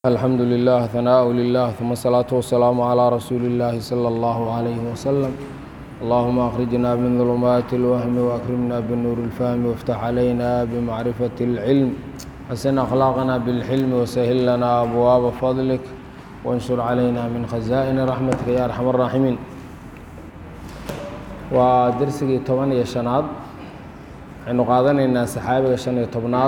الحمد لله ثناء لله ثم الصلاة والسلام على رسول الله صلى الله عليه وسلم اللهم أخرجنا من ظلمات الوهم وأكرمنا بالنور الفهم وافتح علينا بمعرفة العلم حسن أخلاقنا بالحلم وسهل لنا أبواب فضلك وانشر علينا من خزائن رحمتك يا أرحم الراحمين ودرسي toban iyo شhanaad waxaynu qaadanaynaa saxaabiga شhan iyo tobnaad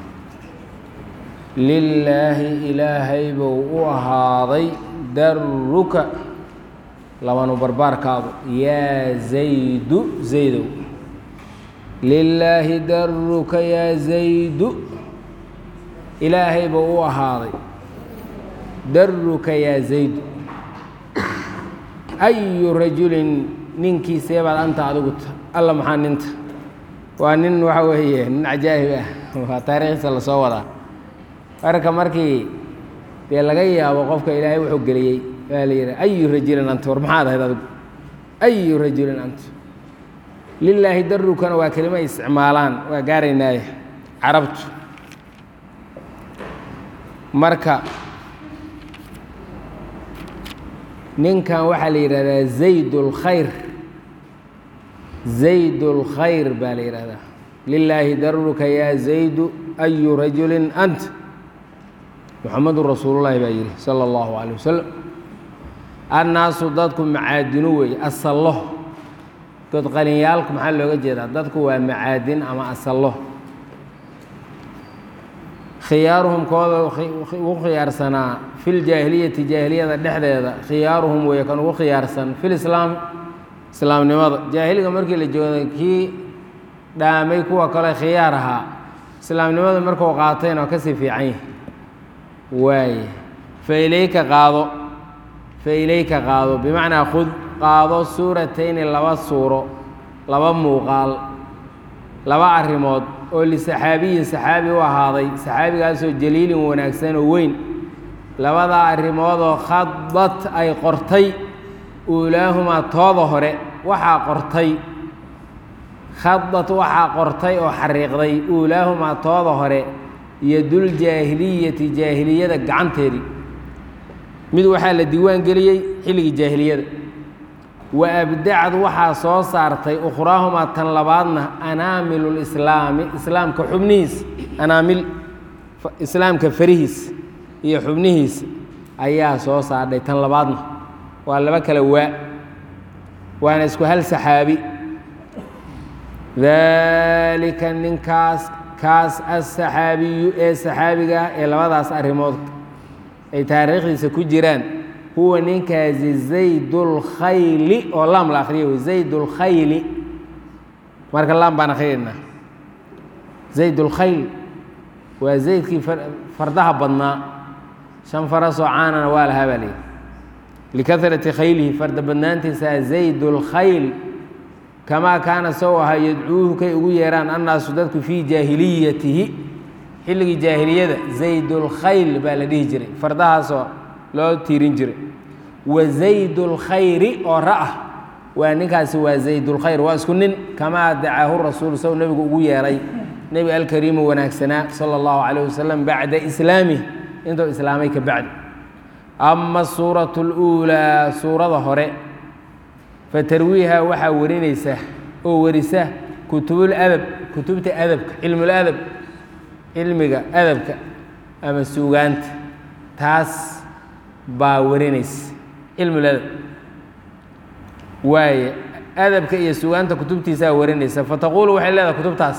lilaahi ilaahay buu u ahaaday daruka labanu barbaarkaadu yaa zaydu zaydow lilaahi daruka yaa zaydu ilaahay buu u ahaaday daruka yaa zaydu ayu rajulin ninkii seebaad anta adigu alla maxaa ninta waa nin waxa weeye nin cajaa'ib ah waa taariikhdiisa lasoo wadaa marka markii dee laga yaabo qofka ilaahay wuxuu geliyey waa la yidhi ayu rajulin anta war maxaad ahayd adigu ayu rajulin anta lilaahi darukana waa kelimo ay isticmaalaan waa gaaraynaaye carabtu marka ninkan waxaa la yidhahdaa zayd اlkhayr zayd اlkhayr baa la yidhahdaa lilaahi daruka yaa zaydu ayu rajulin ant muxamadu rasuulullahi baa yidhi sala اllahu calay wasalam annaasu dadku macaadinu weeye asallo god qalinyaalku maxaa looga jeedaa dadku waa macaadin ama asallo khiyaaruhum kooda ugu khiyaarsanaa fi ljaahiliyati jaahiliyada dhexdeeda khiyaaruhum weeye kan ugu khiyaarsan filislaam islaamnimada jaahiliga markii la joogay kii dhaamay kuwa kale khiyaar ahaa islaamnimada markuu qaatayna waa kasii fiican yahi waaye fa ilayka qaado fa ilayka qaado bimacnaa khud qaado suuratayni laba suuro laba muuqaal laba arrimood oo lisaxaabiyin saxaabi u ahaaday saxaabigaasoo jaliilin wanaagsan oo weyn labadaa arrimoodoo khadad ay qortay uulaahumaa tooda hore waxaa qortay khadad waxaa qortay oo xariiqday uulaahumaa tooda hore yaduljaahiliyati jaahiliyada gacanteedii mid waxaa la diiwaan geliyey xilligii jaahiliyada wa abdacad waxaa soo saartay ukhraahumaa tan labaadna anaamilu lislaami islaamka xubnihiis anaamil islaamka farihiis iyo xubnihiis ayaa soo saardhay tan labaadna waa laba kala waa waana isku hal saxaabi daalika ninkaas kaas asaxaabiyu ee saxaabiga ah ee labadaas arrimood ay taariikhdiisa ku jiraan huwa ninkaasi zaydulkhayli oo laam la akhriya wey zaydulkhayli marka laam baan akhriyaynaa zaydulkhayl waa zaydkii fardaha badnaa shan farasoo caanana waa lahaa baa leeyihi likarati khaylihi farda badnaantiisaa zaydulkhayl kamaa kaana sow ahaa yadcuuhu kay ugu yeeraan annaasu dadku fii jaahiliyatihi xilligii jaahiliyada zaydulkhayl baa la dhihi jiray fardahaasoo loo tiirin jiray wa zaydulkhayri oo ra'ah waa ninkaasi waa zaydulkhayr waa isku nin kamaa dacaahu rasuul sow nebigu ugu yeeray nebi alkariimu wanaagsanaa sala allahu calayh wasalam bacda islaamih intuu islaamay ka bacdi ama suuratu اluulaa suurada hore fatarwiiha waxaa warinaysa oo warisa kutubuladab kutubta adabka cilmuladab cilmiga adabka ama suugaanta taas baa warinaysa cilmuladab waaye adabka iyo suugaanta kutubtiisaa warinaysa fataquulu waxay leedahay kutubtaas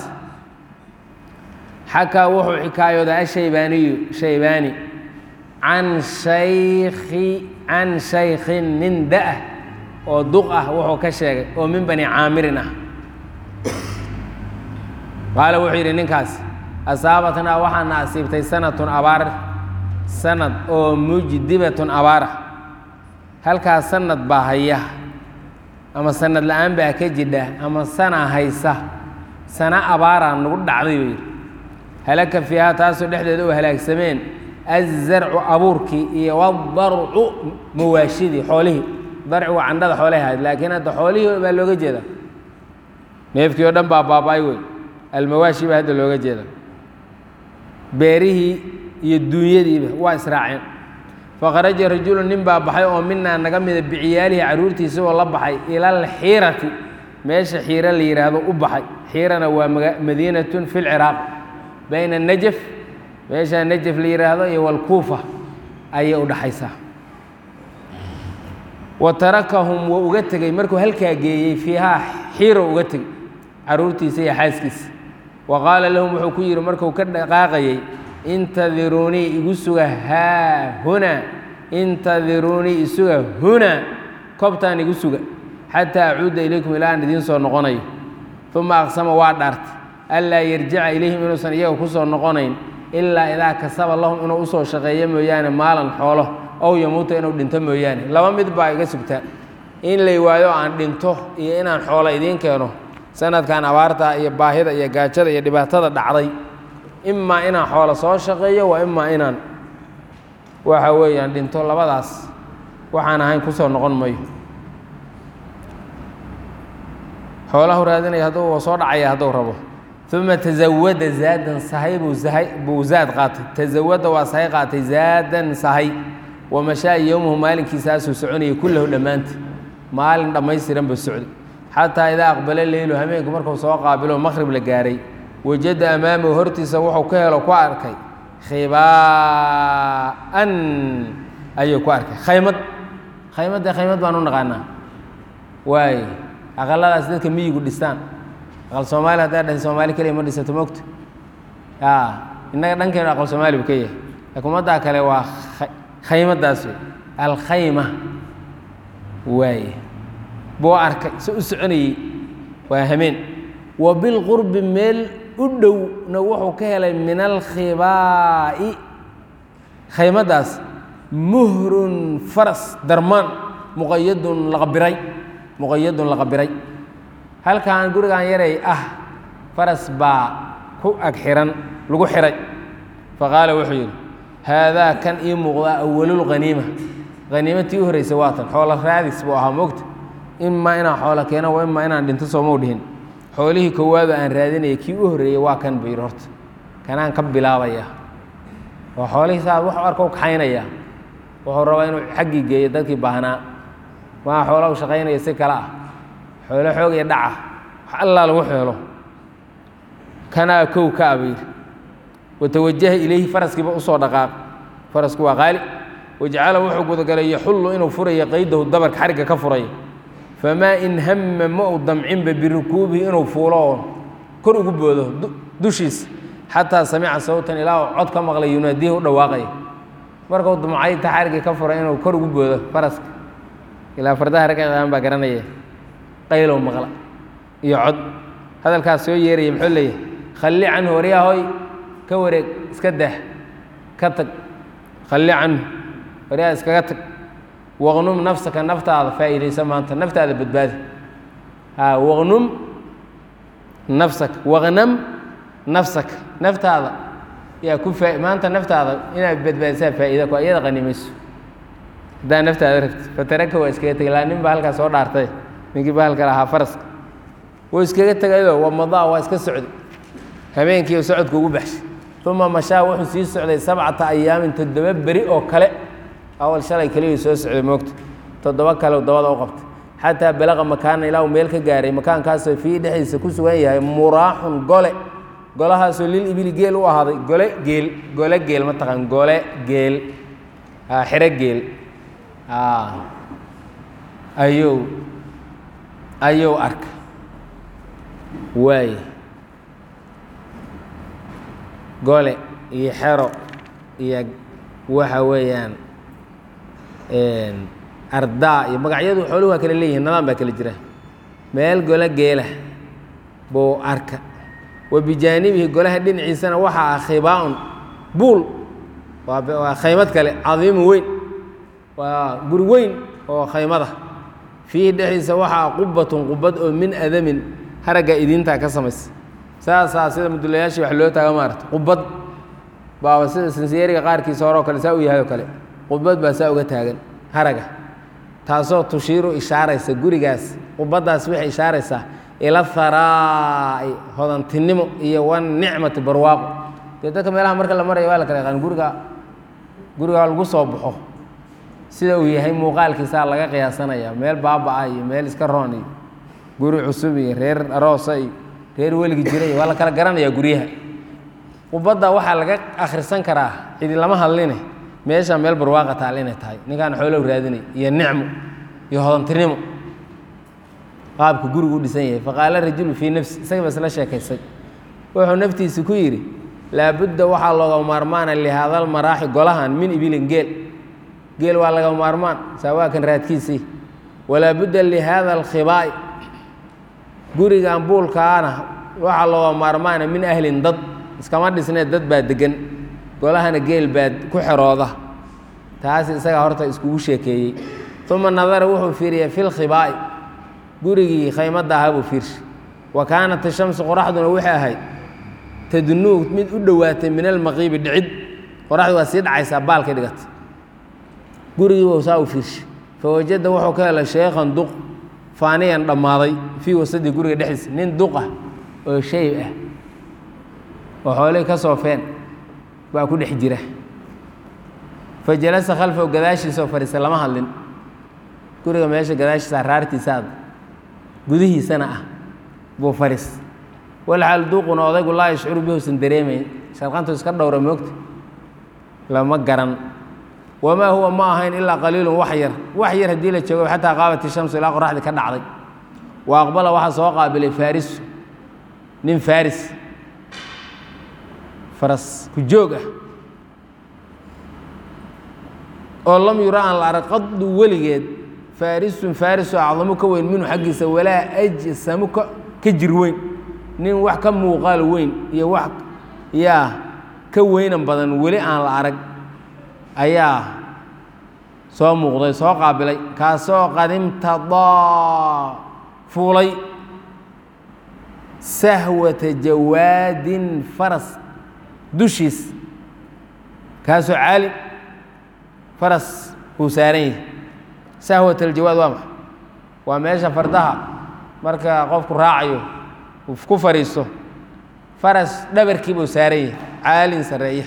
xakaa wuxuu xikaayoodaa ashaybaaniyu shaybaani can shayki can shaykhin nin da-ah oo duq ah wuxuu ka sheegay oo min bani caamirin ah qaala wuxuu yidhi ninkaas asaabatnaa waxaana asiibtay sanatun abaar sanad oo mujdibatun abaar ah halkaas sanad baa haya ama sanad la-aan baa ka jidha ama sana haysa sana abaaraa nagu dhacday buu yidhi halaka fiihaa taasoo dhexdeeda u halaagsameen azarcu abuurkii iyo wadarcu mawaashidii xoolihii darci waa candhada xoolahay ahayd laakiin hadda xoolihii baa looga jeeda neefkii oo dhan baa baaba-ay wey almawaashi baa hadda looga jeeda beerihii iyo duunyadiiba waa israaceen faqaraja rajulu nin baa baxay oo minaa naga mida biciyaalihi carruurtiisa oo la baxay ila alxiirati meesha xiiro la yidhaahdo u baxay xiirana waa madiinatun fi lciraaq bayna najaf meesha najaf la yidhaahdo iyo walkuufa ayay u dhaxaysaa wa tarakahum wuu uga tegey markuu halkaa geeyey fiihaa xiiro uga tegey carruurtiisa iyo xaaskiisa wa qaala lahum wuxuu ku yidhi markuu ka dhaqaaqayey intadiruunii igu suga haa hunaa intadiruunii isuga hunaa koobtaan igu suga xataa acuuda ilaykum ilaa aan idiin soo noqonayo uma aqsama waa dhaartay anlaa yarjica ilayhim inuusan iyaga ku soo noqonayn ilaa idaa kasaba lahum inuu usoo shaqeeyo mooyaane maalan xoolo ow yamuuta inuu dhinto mooyaane laba mid baa iga sugtaa in lay waayo aan dhinto iyo inaan xoolo idiin keeno sanadkan abaarta iyo baahida iyo gaajada iyo dhibaatada dhacday imaa inaan xoolo soo shaqeeyo waa imaa inaan waxa weeyaan dhinto labadaas waxaan ahayn kusoo noqon mayo xoolahu raadinaya hadduu soo dhacaya hadduu rabo uma tasawada zaadan sahay buu sahay buu zaad qaatay tasawada waa sahay qaatay zaadan sahay wamashaa yowmuhu maalinkiisaasuu soconayay kullahu dhammaanta maalin dhammaystiran buu socday xataa idaa aqbala leylu hameenku markuu soo qaabilo maqhrib la gaaray wajada amaamahu hortiisa wuxuu ka helo ku arkay khibaa'an ayuu ku arkay khaymad khaymadda khaymad baan u naqaanaa waaye aqaladaas dadka miyigu dhistaan aqal soomaali haddaa dhahay soomaali keliya ma dhisato mogto ya innaga dhankeenu aqal soomaali buu ka yahay laakiin ummaddaa kale waa khaymadaas wey alkhayma waaye buu arkay se u soconayey waa hameen wa bilqurbi meel u dhowna wuxuu ka helay min alkhibaa'i khaymaddaas muhrun faras darmaan muqayadun laqabiray muqayadun laqabiray halkan gurigan yaray ah faras baa ku ag xihan lagu xihay faqaala wuxuu yidhi haadaa kan ii muuqdaa awalulkhaniima haniimatii u horreysay waa tan xoolo raadis buu ahaa mogta imaa inaan xoolo keeno wa imaa inaan dhinto soomau dhihin xoolihii koowaaba aan raadinaya kii u horreeyey waa kan buu yidhi horta kanaan ka bilaabaya oo xoolihii saa wax arka u kaxaynaya wuxuu rabaa inuu xaggii geeyo dadkii baahnaa maa xoola u shaqaynaya si kale ah xoolo xoog iyo dhaca wax allaa lagu xeelo kanaa kow ka aba yidhi watawajaha ilayhi faraskiiba usoo dhaqaaq farasku waa qaali wajacala wuxuu gudagalay yaxullu inuu furayo qaydahu dabarka xarigga ka furaya famaa in hamma ma uu damcinba birukuubihi inuu fuulo oo kor ugu boodo dushiisa xataa samica sawtan ilaa uu cod ka maqlay yunaadihi u dhawaaqaya markuu dumcay ta xariggii ka furay inuu kor ugu boodo faraska ilaa fardaha ragcaan baa garanaya qaylow maqla iyo cod hadalkaas soo yeeraya muxuu leeyahay khalli canhu waryahoy ka wareeg iska dah ka tag khalli canhu waryaha iskaga tag waqnum nafsaka naftaada faa'iidaysa maanta naftaada badbaadi ha waqnum nafsaka waqnam nafsaka naftaada yaa ku faa maanta naftaada inaad badbaadisaa faa'iida ku iyada qanimayso haddaa naftaada rabti fataraka waa iskaga tegay laa nin baa halkaas soo dhaartay ninkii bahalka lahaa faraska wuu iskaga tegayoo wamadaa waa iska socday habeenkii socodku ugu baxshay uma mashaa wuxuu sii socday sabcata ayaamin toddoba beri oo kale awal shalay keliyuu soo socday moogta toddoba kale dabada u qabtay xataa balaqa makaana ilaa uu meel ka gaaray makaankaasoo fii dhexdiisa ku sugan yahay muraaxun gole golahaasoo lil ibili geel u ahaaday gole geel gole geel ma taqaan gole geel xero geel ayuu ayuu arkay waay gole iyo xero iyo waxa weeyaan ardaa iyo magacyadu xooluhu waa kala leeyihin nadaan baa kala jira meel gole geela buu arka wa bijaanibihi golaha dhinaciisana waxaa ah khibaa-un buul waa khaymad kale cadiimu weyn waa guri weyn oo khaymada fiihi dhexdiisa waxaa qubatun qubad oo min adamin haragga idiintaa ka samaysa saasaa sida mudulayaashii wax loo taaga maarata qubad baaba sida sinsiyeeriga qaarkiisa hore oo kale saa u yahay oo kale qubad baa saa uga taagan haraga taasoo tushiiru ishaaraysa gurigaas qubaddaas waxay ishaaraysaa ila haraa'i hodantinimo iyo wan nicmati barwaaqo dee dadka meelaha marka la marayo waa la kala yaqaan guriga guriga lagu soo baxo sida uu yahay muuqaalkiisaa laga qiyaasanaya meel baaba-a iyo meel iska roon iyo guri cusub iyo reer aroosa iyo reer weligi jira iyo waa la kala garanayaa guryaha qubadda waxaa laga akhrisan karaa cidi lama hadline meesha meel barwaaqa taal inay tahay ninkaan xoolow raadinay iyo nicmo iyo hodantinimo qaabka gurigu u dhisan yahay faqaala rajulu fii nafsi isaga ba isla sheekaysay wuxuu naftiisa ku yidhi laabudda waxaa looga maarmaana lihaadal maraaxi golahan min ibilin geel geel waa laga maarmaan saawaakan raadkiisii walaa budda lihaada alkhibaa'i gurigan buulkaana waxaa looga maarmaana min ahlin dad iskama dhisnee dad baa degan golahana geel baa ku xerooda taas isagaa horta iskugu sheekeeyey uma nadara wuxuu fiiriyey fi lkhibaa'i gurigii khaymadda ahaa buu fiirshay wa kaanat ashamsu qoraxduna waxay ahayd tadnuug mid u dhowaatay min almaqiibi dhicid qoraxdu waa sii dhacaysaa baalkay dhigatay gurigii buu saa u fiirshay fawajada wuxuu ka helay sheekhan duq faaniyan dhammaaday fii wasadi guriga dhexdiisa nin duq ah oo shayb ah oo xoolihii ka soofeen baa ku dhex jira fa jalasa khalfahu gadaashiisoo fadhiisa lama hadlin guriga meesha gadaashiisa raartiisaad gudihiisana ah buu fadhiis walxaal duuquna odaygu laa yashcuru bi usan dareemayn sharqantu iska dhowra moogta lama garan wamaa huwa ma ahayn ilaa qaliilun wax yar wax yar haddii la joogo xataa qaabat ishamsu ilaa qoraxdii ka dhacday wa aqbala waxaa soo qaabilay faarisu nin faris faras ku joog ah oo lam yura aan la arag qadu weligeed faarisun faarisu acdamu ka weyn minhu xaggiisa walaa ajsamu ka ka jir weyn nin wax ka muuqaal weyn iyo wax yaa ka weynan badan weli aan la arag ayaa soo muuqday soo qaabilay kaasoo qadimtadaa fuulay sahwata jawaadin faras dushiis kaasoo caali faras uu saaran yahay sahwat aljawaad waa maxa waa meesha fardaha marka qofku raacayo uu ku fadhiisto faras dhabarkii buu saaran yahay caalin sarreeya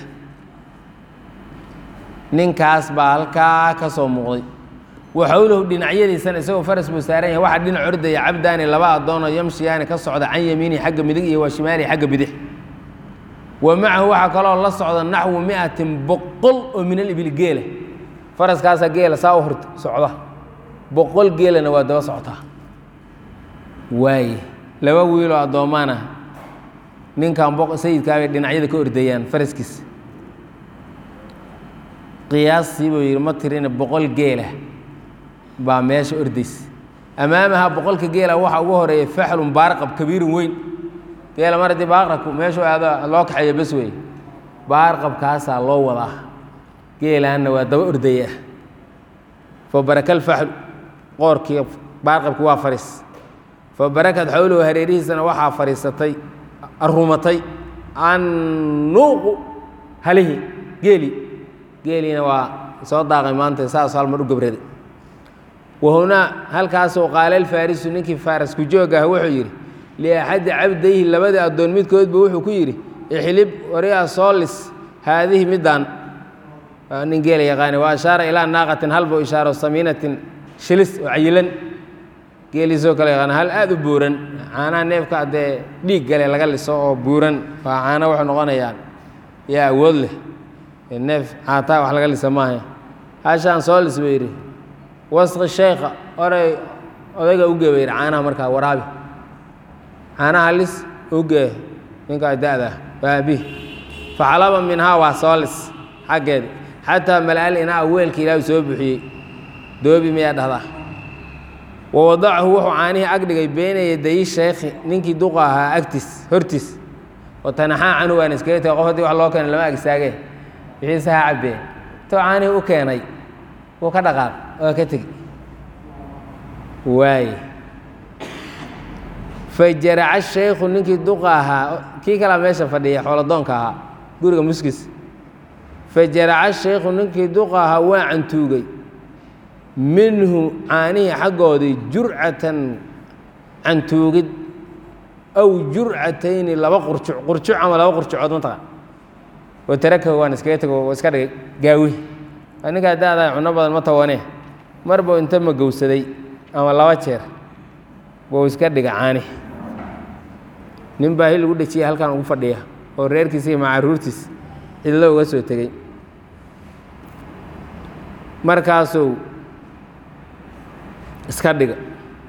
ninkaas baa halkaa ka soo muuqday waxowlahu dhinacyadiisana isagoo faras buu saaran yahay waxaa dhinac ordaya cabdaani laba addoonoo yamshiyaani ka socda can yamiinihi xagga midig iyo wa shimaalihi xagga bidix wa macahu waxaa kaloo la socda naxwu miatin boqol oo min alibil geela faraskaasaa geela saa u hor socda boqol geelana waa daba socotaa waaye laba wiiloo addoommaana ninkan sayidkaabay dhinacyada ka ordayaan faraskiisa qiyaastii buu yidhi ma tirina boqol geela baa meesha ordaysa amaamaha boqolka geela waxaa ugu horeeya faxlun baarqab kabiirun weyn geela mar haddii baaqrabku meeshuu aado loo kaxeeyo bes wey baarqabkaasaa loo wadaa geelaanna waa daba ordaya fa baraka alfaxlu qoorkii baarqabki waa fadhiis fa barakad xowlahu hareerihiisana waxaa fadhiisatay arumatay annuuqu halihi geeli geeliina waa soo daaqay maanta saas halmar u gabraday wahunaa halkaasuu qaala alfaarisu ninkii faaras ku joog ah wuxuu yidhi liaxadi cabdayhi labadii addoon midkoodba wuxuu ku yidhi ixlib wariyaa soolis haadihi middaan waa nin geela yaqaani wa ashaara ilaa naaqatin halbuu ishaaro samiinatin shilis oo cayilan geeliisoo kale yaqaana hal aada u buuran caanaha neefka dee dhiig gale laga liso oo buuran waa caano wuxuu noqonayaan yaa awood leh neef caataa wax laga lisa maaha hashaan soolis buu yidhi wasqi sheykha oray odayga uge ba yidhi caanaha markaa waraabi caanaha lis uge ninkaa da-da waa abi faxalaba minhaa waa soolis xaggeeda xataa malaal inaa weelka ilaahu soo buxiyey doobi miyaa dhahdaa wa wadacahu wuxuu caanihii ag dhigay beyna yadayi sheykhi ninkii duqa ahaa agtiis hortiis oo tanaxaa canhu waan iskaga tegay qof haddii wax loo keenay lama agsaagee wixiise ha cabbeen intuu caanihii u keenay wuu ka dhaqaaq waa ka tegi waaye fajaraca shaykhu ninkii duqa ahaa kii kalaa meesha fadhiya xoolodoonka ahaa guriga muskis fajaraca shaykhu ninkii duqa ahaa waa cantuugay minhu caanihii xaggoodii jurcatan cantuugid aw jurcatayni laba qurjuc qurjuc ama laba qurjucood mataqan wa tarakahu waan iskaga tego oo iska dhigay gaawi waa ninkaa da-daa cunno badan ma tawanee marba inta magowsaday ama laba jeer buu iska dhiga caani nin baa hil ugu dhejiyay halkan ugu fadhiya oo reerkiisa iyo macaruurtiis cidlo uga soo tegey markaasuu iska dhiga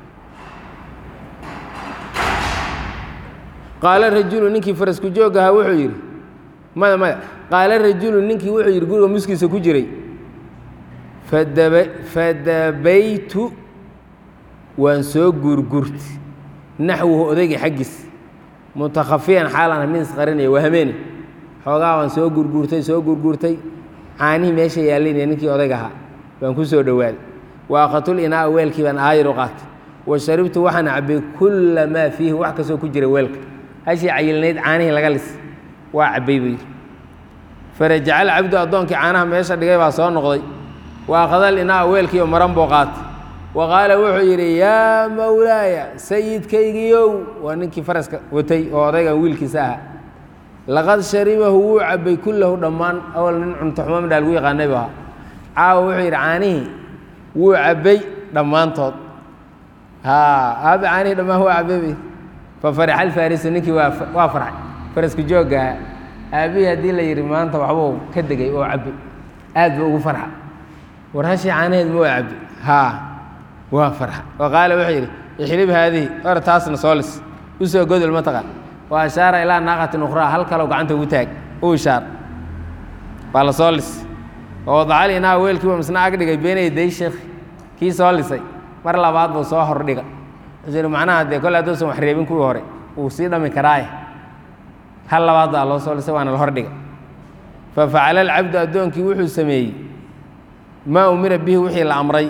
qaala rajulu ninkii farasku joog ahaa wuxuu yidhi maya maya qaala rajulu ninkii wuxuu yidhi guriga muskiisa ku jiray fadaba fadabaytu waan soo guurguurti naxwuhu odayga xaggiis mutakhafiyan xaalan mid isqarinaya waa hameene xoogaa waan soo guurguurtay soo guurguurtay caanihii meesha yaallayna ninkii odayga ahaa baan ku soo dhowaaday wa aqatul inaa weelkii baan aayar u qaatay wa sharibtu waxaan cabbay kulla maa fiihi wax kastoo ku jira weelka hashii cayilnayd caanihii laga lis waa cabbay buu yidhi farajacal cabdu addoonkii caanaha meesha dhigay baa soo noqday wa aqadal inaa weelkii oo maran buu qaatay wa qaala wuxuu yidhi yaa mawlaaya sayidkaygiiow waa ninkii faraska watay oo odaygan wiilkiisa ahaa laqad sharibahu wuu cabbay kullahu dhammaan awal nin cuntoxumo midhaa lagu yaqaanay bu ahaa caawa wuxuu yidhi caanihii wuu cabbay dhammaantood haa aabe caanihii dhammaan waa cabbay fa faraxa alfaarisu ninkii waa waa farxay faraska jooggaha aabihii haddii la yidhi maanta waxbuu ka degay oo cabbay aad buu ugu farxa war hashii caanaheed ma waa cabbay haa waa farxa wa qaala wuxuu yidhi ixlib haadihi or taasna soo lis u soo godol ma taqaan wa ashaara ilaa naaqatin ukhraa hal kalow gacanta ugu taag u ishaar waa la soo lis oo wadacali inaa weelkiiba misna ag dhigay beenay day sheekh kii soo lisay mar labaad buu soo hordhiga wuxuu yidhi macnaha dee kolle hadduusan wax reebin kuwii hore wuu sii dhami karaaye hal labaad baa loo soo lisay waana la hordhiga fa facala alcabdu addoonkii wuxuu sameeyey maa umira bihi wixii la amray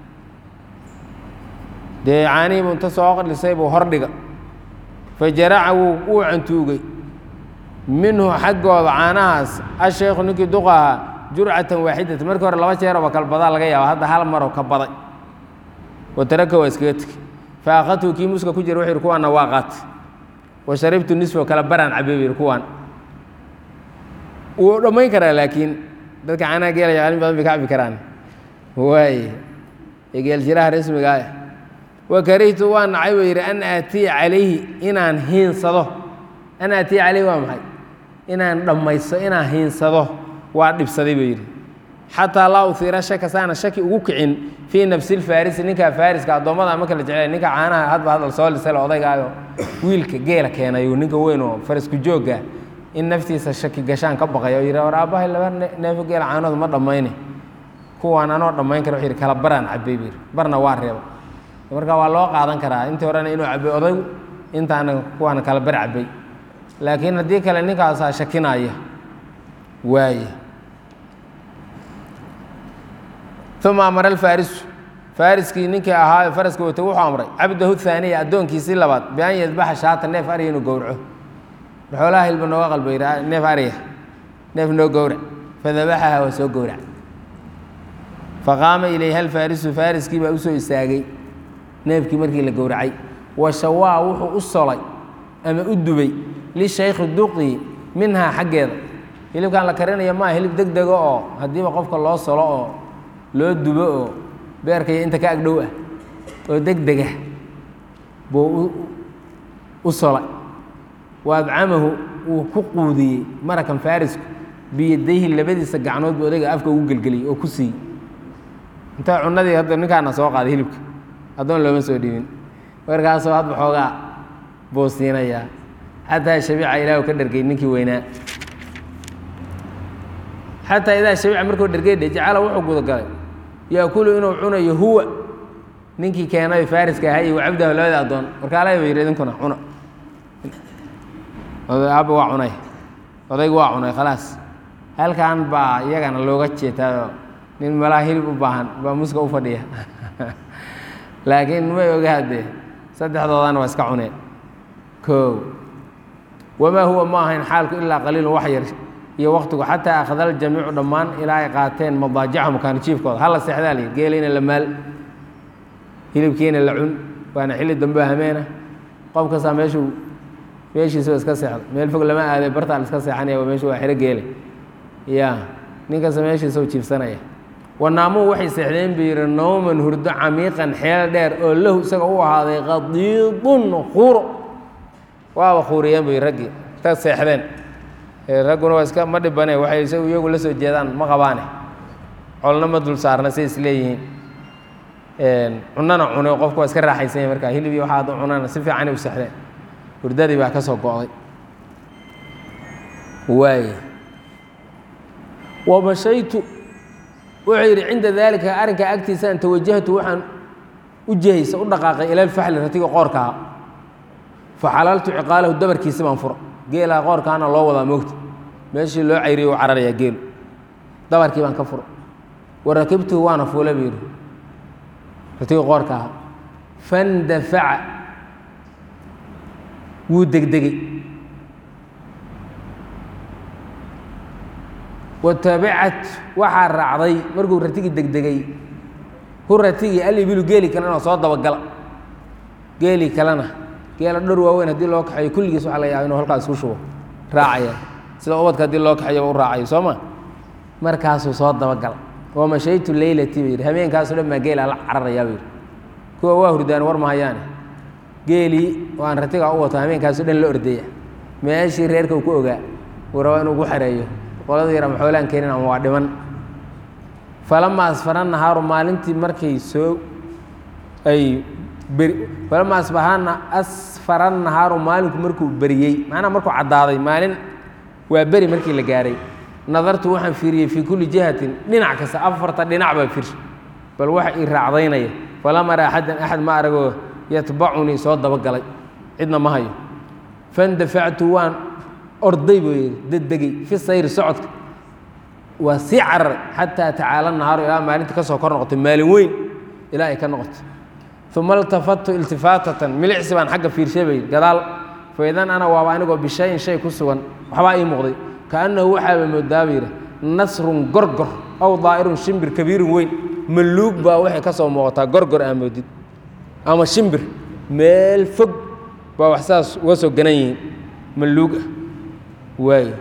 dee caanihii buu inta soo lisay buu hordhiga fa jaraca wuu wuu cantuugay minhu xaggooda caanahaas asheekhu ninkii duqa ahaa jurcatan waaxidatan markii hore laba jeerooba kalbadaa laga yaaba hadda hal maroo ka baday wa taraka waa iskaga tegey fa akhadtu kii muska ku jira wuxuu yidhi kuwaanna waa qaatay wa sharibtu nisfo kale baraan cabay buu yidhi kuwaan wuu dhammayn karaa laakiin dadka caanaha geela yaqaanin badan bay ka cabi karaan waaye ee geeljiraha rasmiga ah wa karihtu waa nacay buu yidhi an aatiya calayhi inaan hiinsado an aatiya calayhi waa maxay inaan dhammaysto inaan hiinsado waa dhibsaday buu yidhi xataa laa uhiira shaka saana shaki ugu kicin fii nafsi lfaarisi ninkaa faariska addoommada ma kala jecel ninka caanaha hadba hadal soo lisale odaygaayo wiilka geela keenayu ninka weyn oo farasku joogga in naftiisa shaki gashaan ka baqay oo yidhi war aabbahay laba neefo geela caanoodu ma dhammayne kuwaan anoo dhammayn kara wuxuu yidhi kala baraan cabbay buu yidhi barna waa reeba marka waa loo qaadan karaa intii horena inuu cabbay odaygu intaana kuwaana kala bar cabbay laakiin haddii kale ninkaasaa shakinaya waaye uma amara alfaarisu faariskii ninkii ahaa faraska watay wuxuu amray cabdahu haaniya addoonkiisii labaad bian yadbaxa shaata neef arya inuu gowraco xoolaha hilba nooga qalba yidhi neef arya neef noo gowrac fadabaxaha waa soo gowrac faqaama ilayha alfaarisu faariskii baa usoo istaagay neefkii markii la gowracay wa shawaa wuxuu u solay ama u dubay lishaykhi duqi minhaa xaggeeda hilibkan la karinaya maa hilib deg dega oo haddiiba qofka loo solo oo loo dubo oo beerka iyo inta ka agdhow ah oo deg dega buu u solay wa adcamahu wuu ku quudiyey marakan faarisku biyadayhi labadiisa gacnood buu odayga afka ugu gelgeliyey oo ku siiyey inta cunadii hadda ninkaana soo qaaday hilibka addoon looma soo dhiibin markaasoo hadba xoogaa buu siinayaa xataa shabiica ilaahu ka dhergay ninkii weynaa xataa idaa shabiica markuu dhergay dhe jacala wuxuu gudagalay yaakulu inuu cunayo huwa ninkii keenay faariska ahaa iyo wacabdahu labada addoon warkaalay ba yidhi idinkuna cuna aabba waa cunay odaygu waa cunay khalaas halkan baa iyagana looga jeetaayoo nin malaa hilib u baahan baa muska u fadhiya laakiin may ogaadee saddexdoodana waa iska cuneen koow wamaa huwa ma ahayn xaalku ilaa qaliilun wax yar iyo waktigu xataa akhada aljamiicu dhammaan ilaa ay qaateen madaajicahum kaanijiifkooda hala seexdaa la yidhi geeliina la maal hilibkiina la cun waana xilli dambe hameena qof kastaa meeshuu meeshiisa iska seexda meel fog lama aaday bartaa la iska seexanaya waa meeshu waa xero geele ya ninkasta meeshiisa u jiifsanaya wanaamuu waxay seexdeen buu yidhi nawman hurdo camiiqan xeel dheer oo lahu isaga u ahaaday qadiidun quuro waaba quuriyeen buu yidhi raggii ta seexdeen ragguna waa iska ma dhibane waxay isagu iyagu la soo jeedaan ma qabaane colna ma dul saarna say isleeyihiin cunana cune qofku waa iska raaxaysanya markaa hilib iyo waxaa hadda cunana si fiicanay u seexdeen hurdadii baa ka soo go'day waay wamashaytu wuxuu yidhi cinda daalika arrinkaa agtiisaan tawajahtu waxaan u jihaysa u dhaqaaqay ila alfaxli ratiga qoorkaa faxalaltu ciqaalahu dabarkiisi baan fura geelaa qoorkaana loo wadaa moogta meeshii loo cayriyo u cararayaa geelu dabarkii baan ka fura wa rakibtuhu waana fuula buu yidhi ratiga qoorka ahaa fandafaca wuu degdegey watabicat waxaa raacday markuu ratigii degdegay hu ratigii alibilu geeli kalena soo dabagala geeli kalena geela dhor waaweyn haddii loo kaxeeyo kulligiis waxa laga yaaba inuu halkaas isku shubo raacaya sida ubadka haddii loo kaxeeyo u raacayo soo ma markaasuu soo dabagala wa mashaytu leylati buu yidhi habeenkaasoo dhan baa geelaa la cararayaa buu yidhi kuwa waa hurdaan war mahayaane geelii oo aan ratigaa u wato habeenkaasoo dhan la ordeeya meeshii reerka uu ku ogaa uu rabaa inuu ku xereeyo qolada yar ama xoolaan keenin ama waa dhiman falama asfara nahaaru maalintii markay soo ay beri falama asbahana asfara nahaaru maalinku markuu beriyey macnaha markuu caddaaday maalin waa beri markii la gaaray nadartu waxaan fiiriyey fii kulli jihatin dhinac kasta afarta dhinac baa firsha bal waxa ii raacdaynaya falam ara axadan axad ma aragoo yatbacunii soo dabagalay cidna ma hayo fandafactu waan orday buu yidhi daddegey fi sayri socodka waa sii cararay xataa tacaala nahaaru ilaa maalinta ka soo kor noqotay maalin weyn ilaa ay ka noqotay uma iltafadtu iltifaatatan milicsi baan xagga fiirshay bay gadaal faidan ana waaba anigoo bishayin shay ku sugan waxbaa ii muuqday kaannahu waxaaba moodaaba yidhi nasrun gorgor aw daa'irun shimbir kabiirun weyn maluug baa waxay ka soo muuqataa gorgor aa moodid ama shimbir meel fog baa wax saas uga soo ganan yihiin maluug ah waayo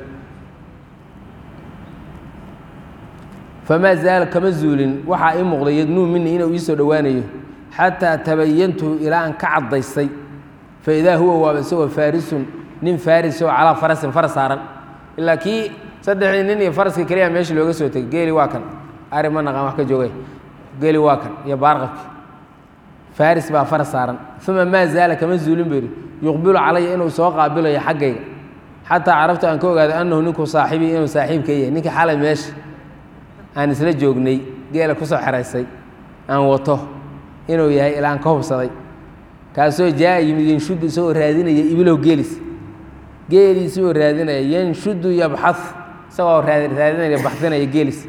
famaa zaala kama zuulin waxaa ii muuqday yadnuu minii inuu ii soo dhowaanayo xataa tabayantuhu ilaa aan ka caddaystay faidaa huwa waaba isagoo faarisun nin faris oo calaa farasin faras saaran ilaa kii saddexdii nin iyo faraskii keliya meeshii looga soo tegey geeli waa kan ari ma naqaan wax ka joogay geeli waa kan iyo baarqabki faris baa faras saaran uma maa zaala kama zuulin buu yidhi yuqbilu calaya inuu soo qaabilayo xaggayga xataa carabtu aan ka ogaado annahu ninku saaxibii inuu saaxiibka yahay ninkii xalay meesha aan isla joognay geela ku soo xeraysay aan wato inuu yahay ilaa aan ka hubsaday kaasoo jaa yimid yanshudu isagoo raadinaya ibilow geelis geeliisi oo raadinaya yanshudu yabxad isagoo raadinaya baxdinaya geelis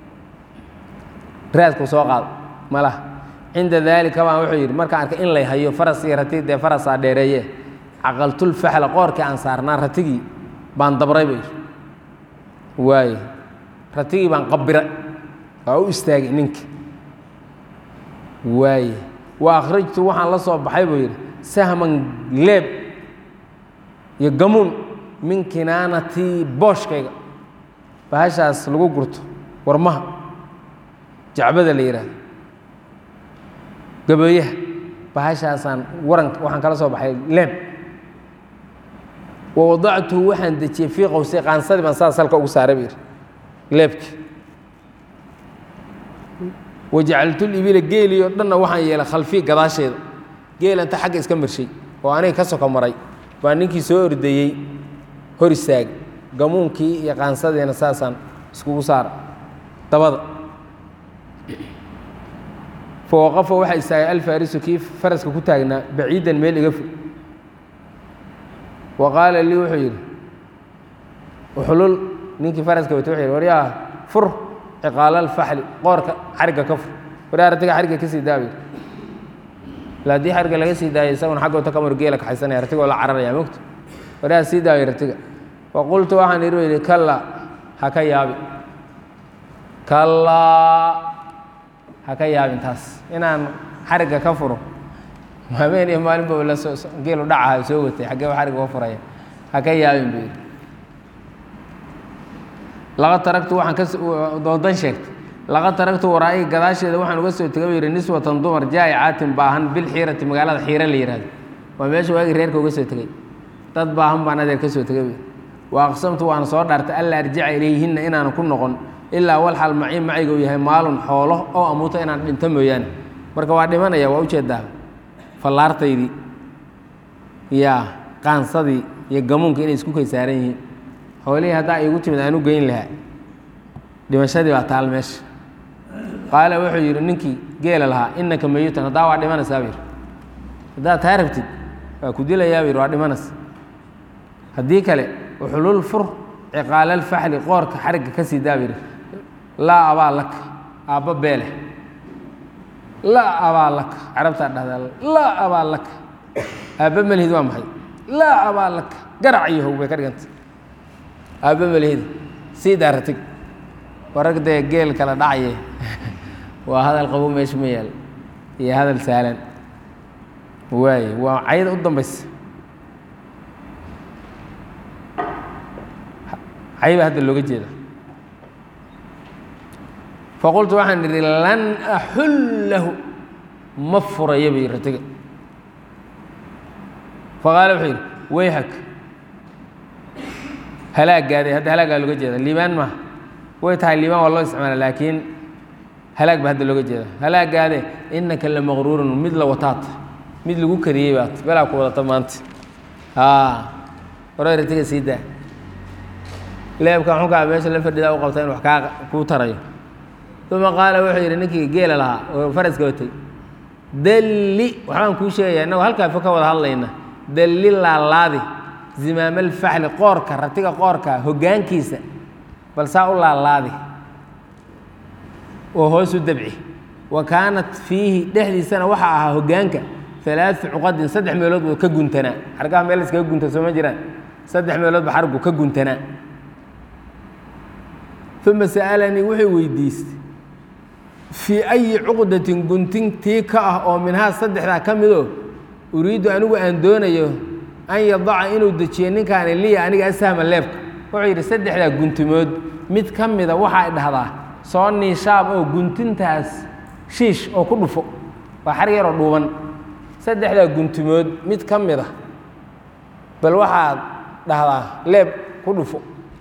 raadku soo qaado malaha cinda daalika baan wuxuu yidhi markaan arkay in lay hayo faras iyo rati dee farasaa dheereeye caqaltulfaxla qoorkii aan saarnaa ratigii baan dabray bay waaye ratigii baan qabiray waa u istaagay ninka waaye wa akhrajtu waxaan la soo baxay buu yidhi sahman leeb iyo gamuun min kinaanatii booshkayga bahashaas lagu gurto warmaha jacbada la yidhaahdo gabeeyaha bahashaasaan waranka waxaan kala soo baxay leeb wa wadactuhu waxaan dejiyey fii qowsay qaansadii baan saas halka ugu saaray buu yidhi leebki wajacaltulibila geelii oo dhanna waxaan yeelay khalfii gadaasheeda geela inta xagga iska marshay oo aniga ka soko maray baa ninkii soo ordeeyey hor istaagay gamuunkii iyo qaansadiina saasaan iskugu saara dabada fawaqafa waxaa istaagay alfaarisu kii faraska ku taagnaa baciidan meel iga fog wa qaala lii wuxuu yidhi uxlul ninkii faraska wata wuxuu yidhi waryaa fur ciqaala alfaxli qoorka xarigga ka fur waryaa ratiga xarigga ka sii daabi ila haddii xarigga laga sii daayo isaguna xagga wata kamar geela kaxaysanaya ratigoo la cararaya mogta waryaa sii daayo ratiga fa qultu waxaan idhi yidhi kalla ha ka yaabi kallaa ha ka yaabin taas inaan xarigga ka furo habeen iyo maalin ba la soo geelu dhacaha soo watay xaggee ba xarigga ka furaya ha ka yaabin buu yidhi laqad taragtu waxaan ka doondan sheegtay laqad taragtu waraa'i gadaasheeda waxaan uga soo tegay buu yidhi niswatan dumar jaa'icaatin baahan bilxiirati magaalada xiira la yihahdo waa meesha waagii reerka uga soo tegey dad baahan baan adeer ka soo tegay wa aqsamtu waana soo dhaartay alla arjica ilayhinna inaanan ku noqon ilaa walxal macii macayga uu yahay maalun xoolo oo amuuto inaan dhinto mooyaane marka waa dhimanaya waa ujeedaa fallaartaydii yaa qaansadii iyo gamuunka inay isku kay saaran yihiin xoolihii haddaa iigu timid aan u geyn lahaa dhimashadii baa taal meesha qaala wuxuu yidhi ninkii geela lahaa innaka mayutan haddaa waa dhimanaysaa buu yidhi haddaad taa rabtid waa ku dilayaa buu yidhi waa dhimanaysa haddii kale uxulul fur ciqaalalfaxli qoorka xarigga ka sii daa buu yidhi laa abaa laka aabba beeleh laa abaa laka carabtaa dhahdaa laa abaa laka aabba malihid waa maxay laa abaa laka garac iyo how bay ka dhiganta aabba malihid sii daaratig warag dee geel kala dhacaye waa hadal qabo meesha ma yaal iyo hadal sahlan waaye waa cayda u dambaysa cayba hadda looga jeeda faqultu waxaan idhi lan axullahu ma furayo bay ratiga faqaala wuxuu yidhi wayhak halaagaaday hadda halaagaa looga jeeda liibaan maaha way tahay liibaan waa loo isticmaala laakiin halaag ba hadda looga jeeda halaagaade innaka la maqruurun mid la wataata mid lagu kariyey baat belaa ku wadata maanta hore ratiga sii daa leebka xunkaa meesha la fadhidaa u qabta in wax kaa kuu tarayo uma qaala wuxuu yidhi ninkii geela lahaa oo faraska watay dalli waxbaan kuu sheegaya innagoo halkaa fo ka wada hadlayna dalli laalaadi zimaamalfaxli qoorka ratiga qoorka hoggaankiisa bal saa u laalaadi oo hoos u dabci wa kaanat fiihi dhexdiisana waxaa ahaa hoggaanka alaau cuqadin saddex meelood buu ka guntanaa xargaha meel iskaga gunta soo ma jiraan saddex meelood ba xargu ka guntanaa uma sa'alanii wuxuu weydiistay fii ayi cuqdatin guntintii ka ah oo minhaa saddexdaa ka midoo uriiddu anigu aan doonayo an yadaca inuu dejiyo ninkaani liya aniga asahma leebka wuxuu yidhi saddexdaa guntimood mid ka mida waxaa dhahdaa soo niishaab oo guntintaas shiish oo ku dhufo waa xar yaroo dhuuban saddexdaa guntimood mid ka mid a bal waxaad dhahdaa leeb ku dhufo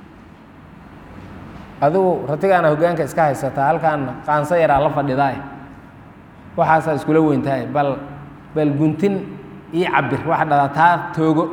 adigu ratigaana hoggaanka iska haysataa halkaana qaanso yaraa la fadhidaay waxaasaa iskula weyntahay bal bal guntin ii cabir waxaa dhahdaa taa toogo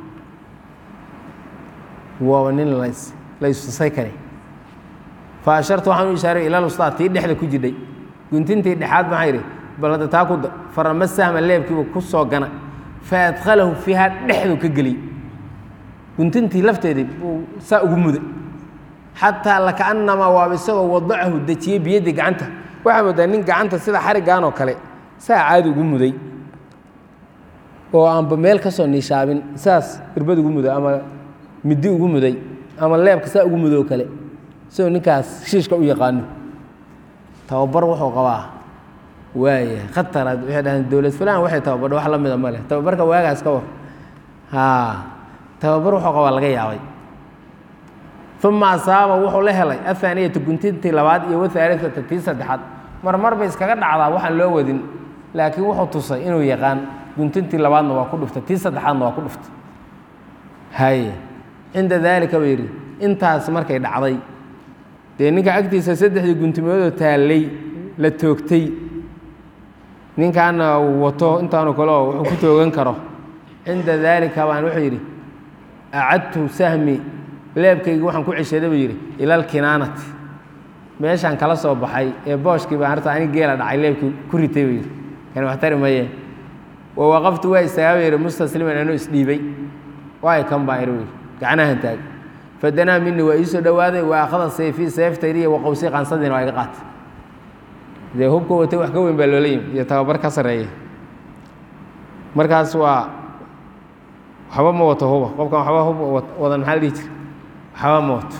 waaba nin las la istusay kare fa ashartu waxaan u ishaaray ilal ustaad tii dhexda ku jidhay guntintii dhexaad maxaa yidhi bal hadda taa ku da farama sahma leebkiiba ku soo gana fa adkhalahu fiiha dhexdu ka geliyey guntintii lafteedii buu saa ugu muday xataa lakaannamaa waaba isagoo wadacahu dejiyey biyadii gacanta waxaa moodaa nin gacanta sida xariggan oo kale saa caadi ugu muday oo aanba meel ka soo niishaabin saas irbad ugu muday ama middi ugu muday ama leebka saa ugu mudoo kale isagoo ninkaas shiishka u yaqaano tababar wuxuu qabaa waaya khataraad waxay dhahdeen dowlad fulaan waxay tababardha wax la mida ma leh tababarka waagaas ka war haa tababar wuxuu qabaa laga yaabay uma asaaba wuxuu la helay ahaaniyata guntintii labaad iyo wahaaliata tii saddexaad marmar bay iskaga dhacdaa waxaan loo wadin laakiin wuxuu tusay inuu yaqaan guntintii labaadna waa ku dhuftay tii saddexaadna waa ku dhuftay haye cinda daalika buu yidhi intaas markay dhacday dee ninka agtiisa saddexdii guntimoodoo taallay la toogtay ninkaana uu wato intaanu kale oo wuxuu ku toogan karo cinda daalika baan wuxuu yidhi acadtu sahmi leebkaygi waxaan ku ceshaday buu yidhi ila alkinaanati meeshaan kala soo baxay ee booshkii baan harta anig geela dhacay leebkii ku ritay buu yidhi kan waxtari maye wa waqaftu waa istaagaa buu yidhi mustasliman anuu isdhiibay waay kan baa iri buu yidhi gacnahan taag fadanaa minii waa iisoo dhowaaday wa akhada sayfii seeftaydiiyo waqowsii qansadiina waa iga qaatay dee hubka watay wax ka weyn baa loola yimi iyo tababar ka sarreeya markaas waa waxba ma wato huba qofkan waxba hub wadan maxaa la dhihi jira waxba ma wato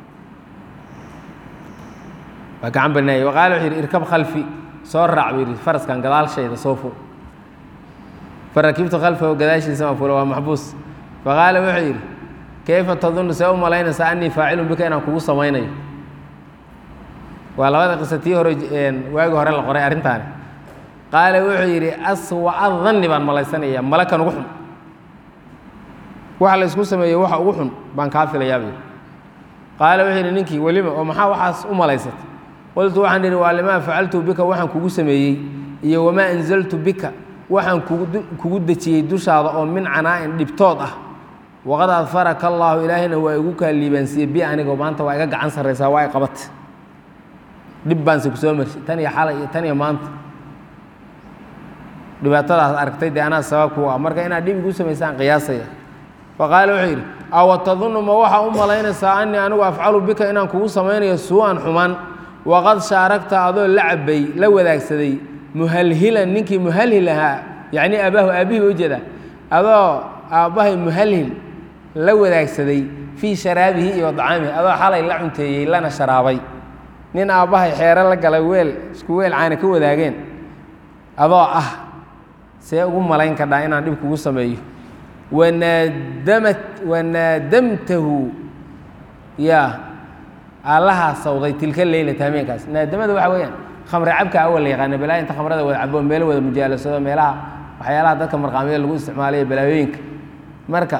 waa gacan banaayey waqaala wuxuu yidhi irkab khalfi soo raac buu yidhi faraskan gadaalshayda soo ful farakibtu khalfahu gadaashiisa ma fulo waa maxbuus faqaala wuxuu yidhi kayfa tadunnu see u malaynaysaa anii faacilun bika inaan kugu samaynayo waa labada qisa tii hore waagi hore la qoray arrintaani qaala wuxuu yidhi aswa'a danni baan malaysanayaa malakan ugu xun waxa la ysku sameeyey waxa ugu xun baan kaa filayaabay qaala wuxuu yidhi ninkii welima oo maxaa waxaas u malaysatay qultu waxaan idhi waa limaa facaltu bika waxaan kugu sameeyey iyo wamaa anzaltu bika waxaan kugu dejiyey dushaada oo min canaa'in dhibtood ah waqad adfaraka allaahu ilaahayna waa igu kaa liibaansiiyey bi anigoo maanta waa iga gacan sarraysaa waa i qabat dhib baanse ku soo marshay tan iyo xalay iyo tan iyo maanta dhibaatadaas aragtay dee anaa sabab ku ah marka inaad dhib igu samaysaan qiyaasaya faqaala wuxuu yidhi awa tadunnu ma waxaa u malaynaysaa anii anigu afcalu bika inaan kugu samaynayo suu-an xumaan waqad shaaragta adoo la cabay la wadaagsaday muhalhilan ninkii muhalhil ahaa yacnii aabaahu aabbihii ba ujeeda adoo aabbahay muhalhil la wadaagsaday fii sharaabihi iyo dacaamihi adoo xalay la cunteeyey lana sharaabay nin aabbahay xeero la galay weel isku weel caana ka wadaageen adoo ah see ugu malayn kadhaa inaan dhib kugu sameeyo wanaadamat wanaadamtahu yaa allahaa sawday tilka leylata hameenkaas naadamada waxa weeyaan khamre cabka awal la yaqaana balaa inta khamrada wada cabo meelo wada mujaalasado meelaha waxyaalaha dadka marqaamyada lagu isticmaalayo balaayooyinka marka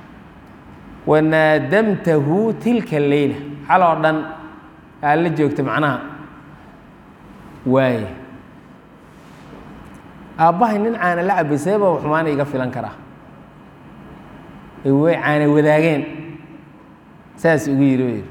wanaadamtahu tilka leyla xal oo dhan aa la joogta macnaha waaye aabbahay nin caana la cabay seeba xumaana iga filan karaa way caana wadaageen saas ugu yidhi yidhi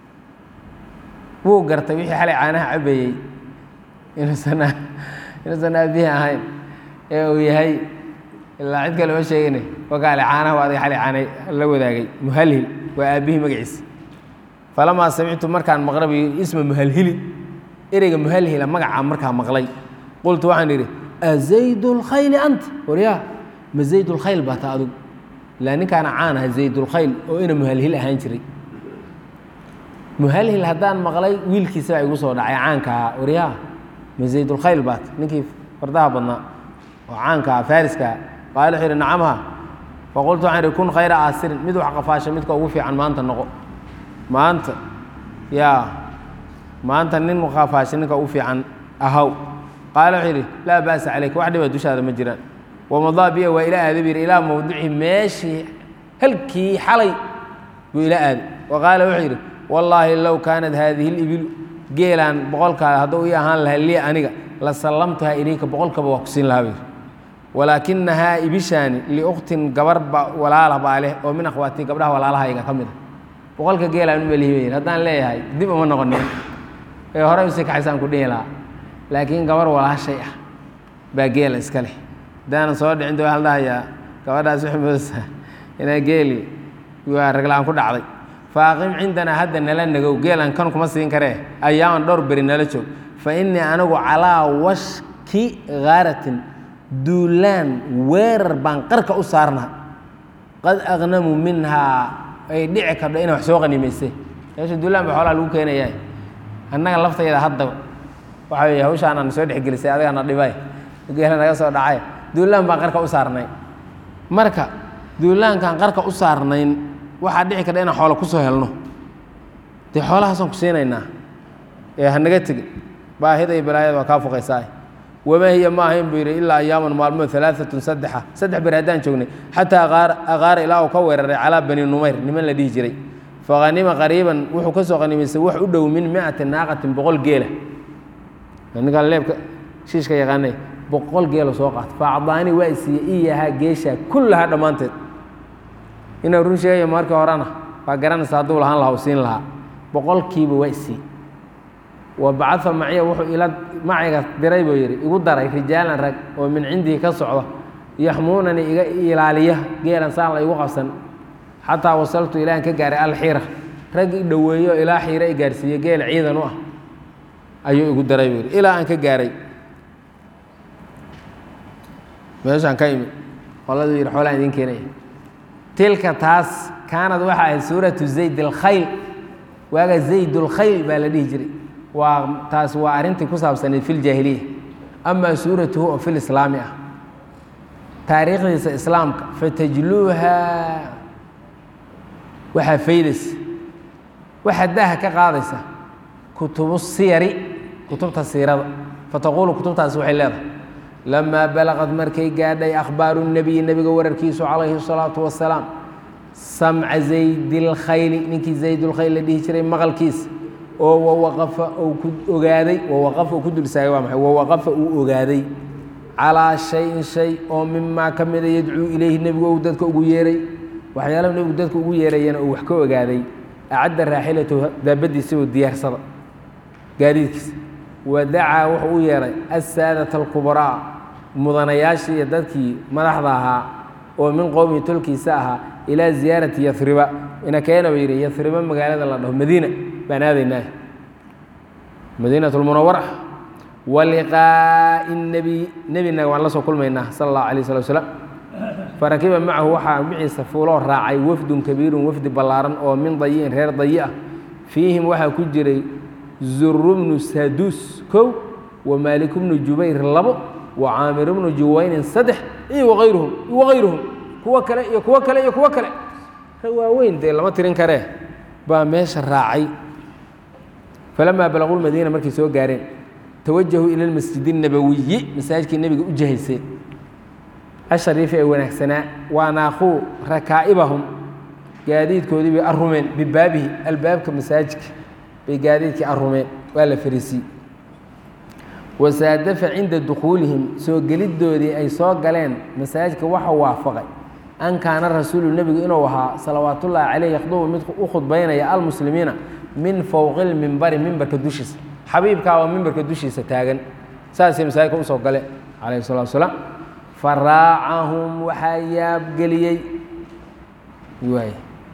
wuu gartay wixii xalay caanaha cabayey inuusan inuusan aabbihi ahayn ee uu yahay ilaa cid kale ma sheegine wakaale caanaha adiga xalay caana la wadaagay muhalhil waa aabbihii magaciisa falamaa samictu markaan maqlay bu isma muhalhili ereyga muhalhila magacaa markaa maqlay qultu waxaan idhi azayd اlkhayli anta waryaa ma zayd اlkhayl baa ta adigu ilaa ninkaana caan aha zayd اlkhayl oo ina muhalhil ahaan jiray muhalhil haddaan maqlay wiilkiisa baa igu soo dhacay caanka ahaa waryaa ma zayd اlkhayl baat ninkii fardaha badnaa oo caanka aha fariskaa qaala wuxuu yidhi nacamha faqultu waxaan idhi kun khayra aasirin mid wax qafaasha midka ugu fiican maanta noqo maanta yaa maanta nin qafaasha ninka ugu fiican ahaw qaala wuxuu yidhi laa ba'sa calayka wax dhiba dushaada ma jiraan wamadaa biya waa ila aada bu yidhi ilaa mowdici meeshii halkii xalay buu ila aaday wa qaala wuxuu yidhi wallaahi low kaanat haadihi libilu geelaan boqolkaa hadduu ii ahaan lahaa lii aniga la sallamtuhaa ilayka boqolkaba waa ku siin lahaa buu yidhi walaakinahaa ibishaani liukhtin gabar ba walaala baa leh oo min akhwaati gabdhaha walaalahayga ka mid a boqolka geelaan u melihi bay haddaan leeyahay dib uma noqonin ee horey usii kaxaysaan ku dhihi lahaa laakiin gabar walaashay ah baa geela iska leh haddaanan soo dhicin de waxaa la dhahayaa gabadhaas waxay moodaysaa inaa geeli waa ragla-aan ku dhacday faaqim cindanaa hadda nala nagow geelan kan kuma siin karee ayaaman dhowr beri nala joog fa innii anigu calaa washki haaratin duulaan weerar baan qarka u saarnaa qad aqnamu minhaa ay dhici kardho inay wax soo qanimaysay meesha duulaan ba xoolaha lagu keenayaa annaga laftayda hadda waxa weeye hawshaanaan soo dhexgelisay adigana dhibay geela naga soo dhacay duulaan baan qarka u saarnay marka duulaankaan qarka u saarnayn waxaa dhici kardha inaan xoola kusoo helno dee xoolahaasaan ku siinaynaa ee hanaga tegin baahida iyo balaayada waa kaa foqaysaa wamaa hiya ma ahayn buu yidhi ilaa ayaaman maalmood alaaatun saddexa saddex beri haddaan joognay xataa aqaara ilaa uu ka weeraray calaa bani numayr niman la dhihi jiray fahanima qariiban wuxuu ka soo qanimaystay wax u dhow min miati naaqatin boqol geela ninkaan leebka shiishka yaqaanay boqol geelo soo qaata faacdaani waa isiiye iyahaa geesha kullahaa dhammaanteed inuu run sheegayo markii horena waa garanaysa hadduu lahaan lahaa u siin lahaa boqolkiiba waa isiiye wa bacaa maciya wuxuu ila maciga diray buu yidhi igu daray rijaalan rag oo min cindii ka socda yaxmuunani iga ilaaliya geelan saan la igu qabsan xataa wasaltu ilaan ka gaaray alxiira rag i dhoweeyo ilaa xiira i gaarsiiye geel ciidan u ah ayuu igu daray buu yidhi ilaa aan ka gaaray meeshaan ka imi qoladuu yidhi xoolaan idiin keenaya tilka taas kaanad waxa ahayd suuratu zayd alkhayl waaga zayd اlkhayl baa la dhihi jiray waa taas waa arrintii ku saabsanayd fi ljaahiliya amaa suuratuhu oo fi lislaami ah taariikhdiisa islaamka fatajluuha waxaa faydaysa waxaa daaha ka qaadaysa kutubu siyari kutubta siirada fataquulu kutubtaasi waxay leedahay lamaa balaqad markay gaadhay akhbaaru nebiyi nebiga wararkiisu calayhi الsalaatu wasalaam samca zaydilkhayli ninkii zaydulkhayl la dhihi jiray maqalkiisa oo wawaqafa uu ku ogaaday wawaqafa uu ku dulsaagay waa maxay wawaqafa uu ogaaday calaa shayin shay oo mimaa ka mida yadcuu ilayhi nebigu ou dadka ugu yeeray waxyaalaha nebigu dadka ugu yeerayana uu wax ka ogaaday acadda raaxilatahu daabadiisa oo diyaarsada gaadiidkiisa wadacaa wuxuu u yeeray assaadata alkubraa mudanayaashii iyo dadkii madaxda ahaa oo min qowmihi tolkiisa ahaa ilaa ziyaarati yariba inakeena ba yidhi yariba magaalada la dhaho madiina baan aadaynaa madiinat lmunawara waliqaa'i nebiy nebina waan la soo kulmaynaa sala allahu alay slat slam farakiba macahu waxaa miciisa fuuloo raacay wafdun kabiirun wafdi ballaaran oo min dayi'in reer dayi ah fiihim waxaa ku jiray zuru bnu saduus kow wa maalik bnu jubayr labo wa caamir bnu juwaynin saddex iyo waayruhum wagayruhum kuwo kale iyo kuwo kale iyo kuwo kale waaweyn dee lama tirin karee baa meesha raacay falamaa balaquu lmadiina markay soo gaareen tawajahuu ila lmasjid الnabawiyi masaajidkii nebiga u jihayseen ashariifi ee wanaagsanaa waanaaquu rakaa'ibahum gaadiidkoodii bay arumeen bibaabihi albaabka masaajidka bay gaadiidkii arumeen waa la fariisiyey wasaadafa cinda dukhuulihim soo geliddoodii ay soo galeen masaajidka waxa waafaqay an kaana rasuulu nebigu inuu ahaa salawaat ullaahi caleyh yakhdubu mid u khudbaynaya almuslimiina min fowqi lmimbari mimbarka dushiisa xabiibkaa waa mimbarka dushiisa taagan saasay masaajidka usoo gale calayhi salatu wasalaam faraacahum waxaa yaabgeliyey waay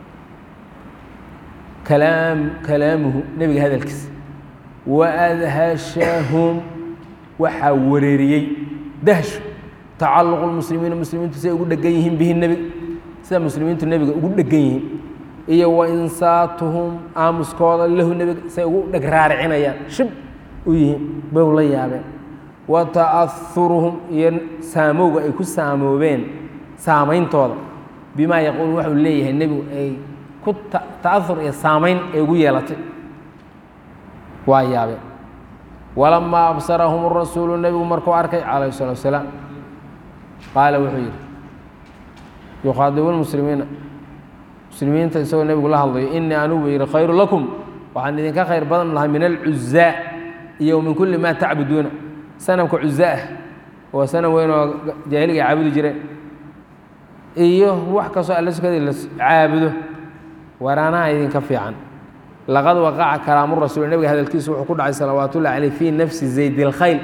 kalaam kalaamuhu nebiga hadalkiisa waadhashahum waxaa wareeriyey dahshu tacaluqu lmuslimiina muslimiintu siay ugu dhegan yihiin bihi nebiga sida muslimiintu nebiga ugu dhegan yihiin iyo wa insaatuhum aamuskooda lahu nebiga say ugu dheg raaricinayaan shib u yihiin bay la yaabeen wa ta'ahuruhum iyo saamowga ay ku saamoobeen saameyntooda bimaa yaquul waxuu leeyahay nebigu ay ku ta'ahur iyo saamayn ay ugu yeelatay waa yaabeen walamaa absarahum rasuulu nebigu markuu arkay calayh salatu wasalaam qaala wuxuu yidhi yukhaadibu lmuslimiina muslimiinta isagoo nebigu la hadlayo inii anugu yidhi khayru lakum waxaan idinka khayr badan lahaa min alcuzaa iyo min kulli maa tacbuduuna sanamka cuzaa ah oo sanam weyn oo jaahiliga caabudi jireen iyo wax kastoo alla sukadii la caabudo waraanaha idinka fiican laqad waqaca kalaamu rasuul nebiga hadalkiisu wuxuu ku dhacay salawaat ullahi caleyh fii nafsi zayd اlkhayl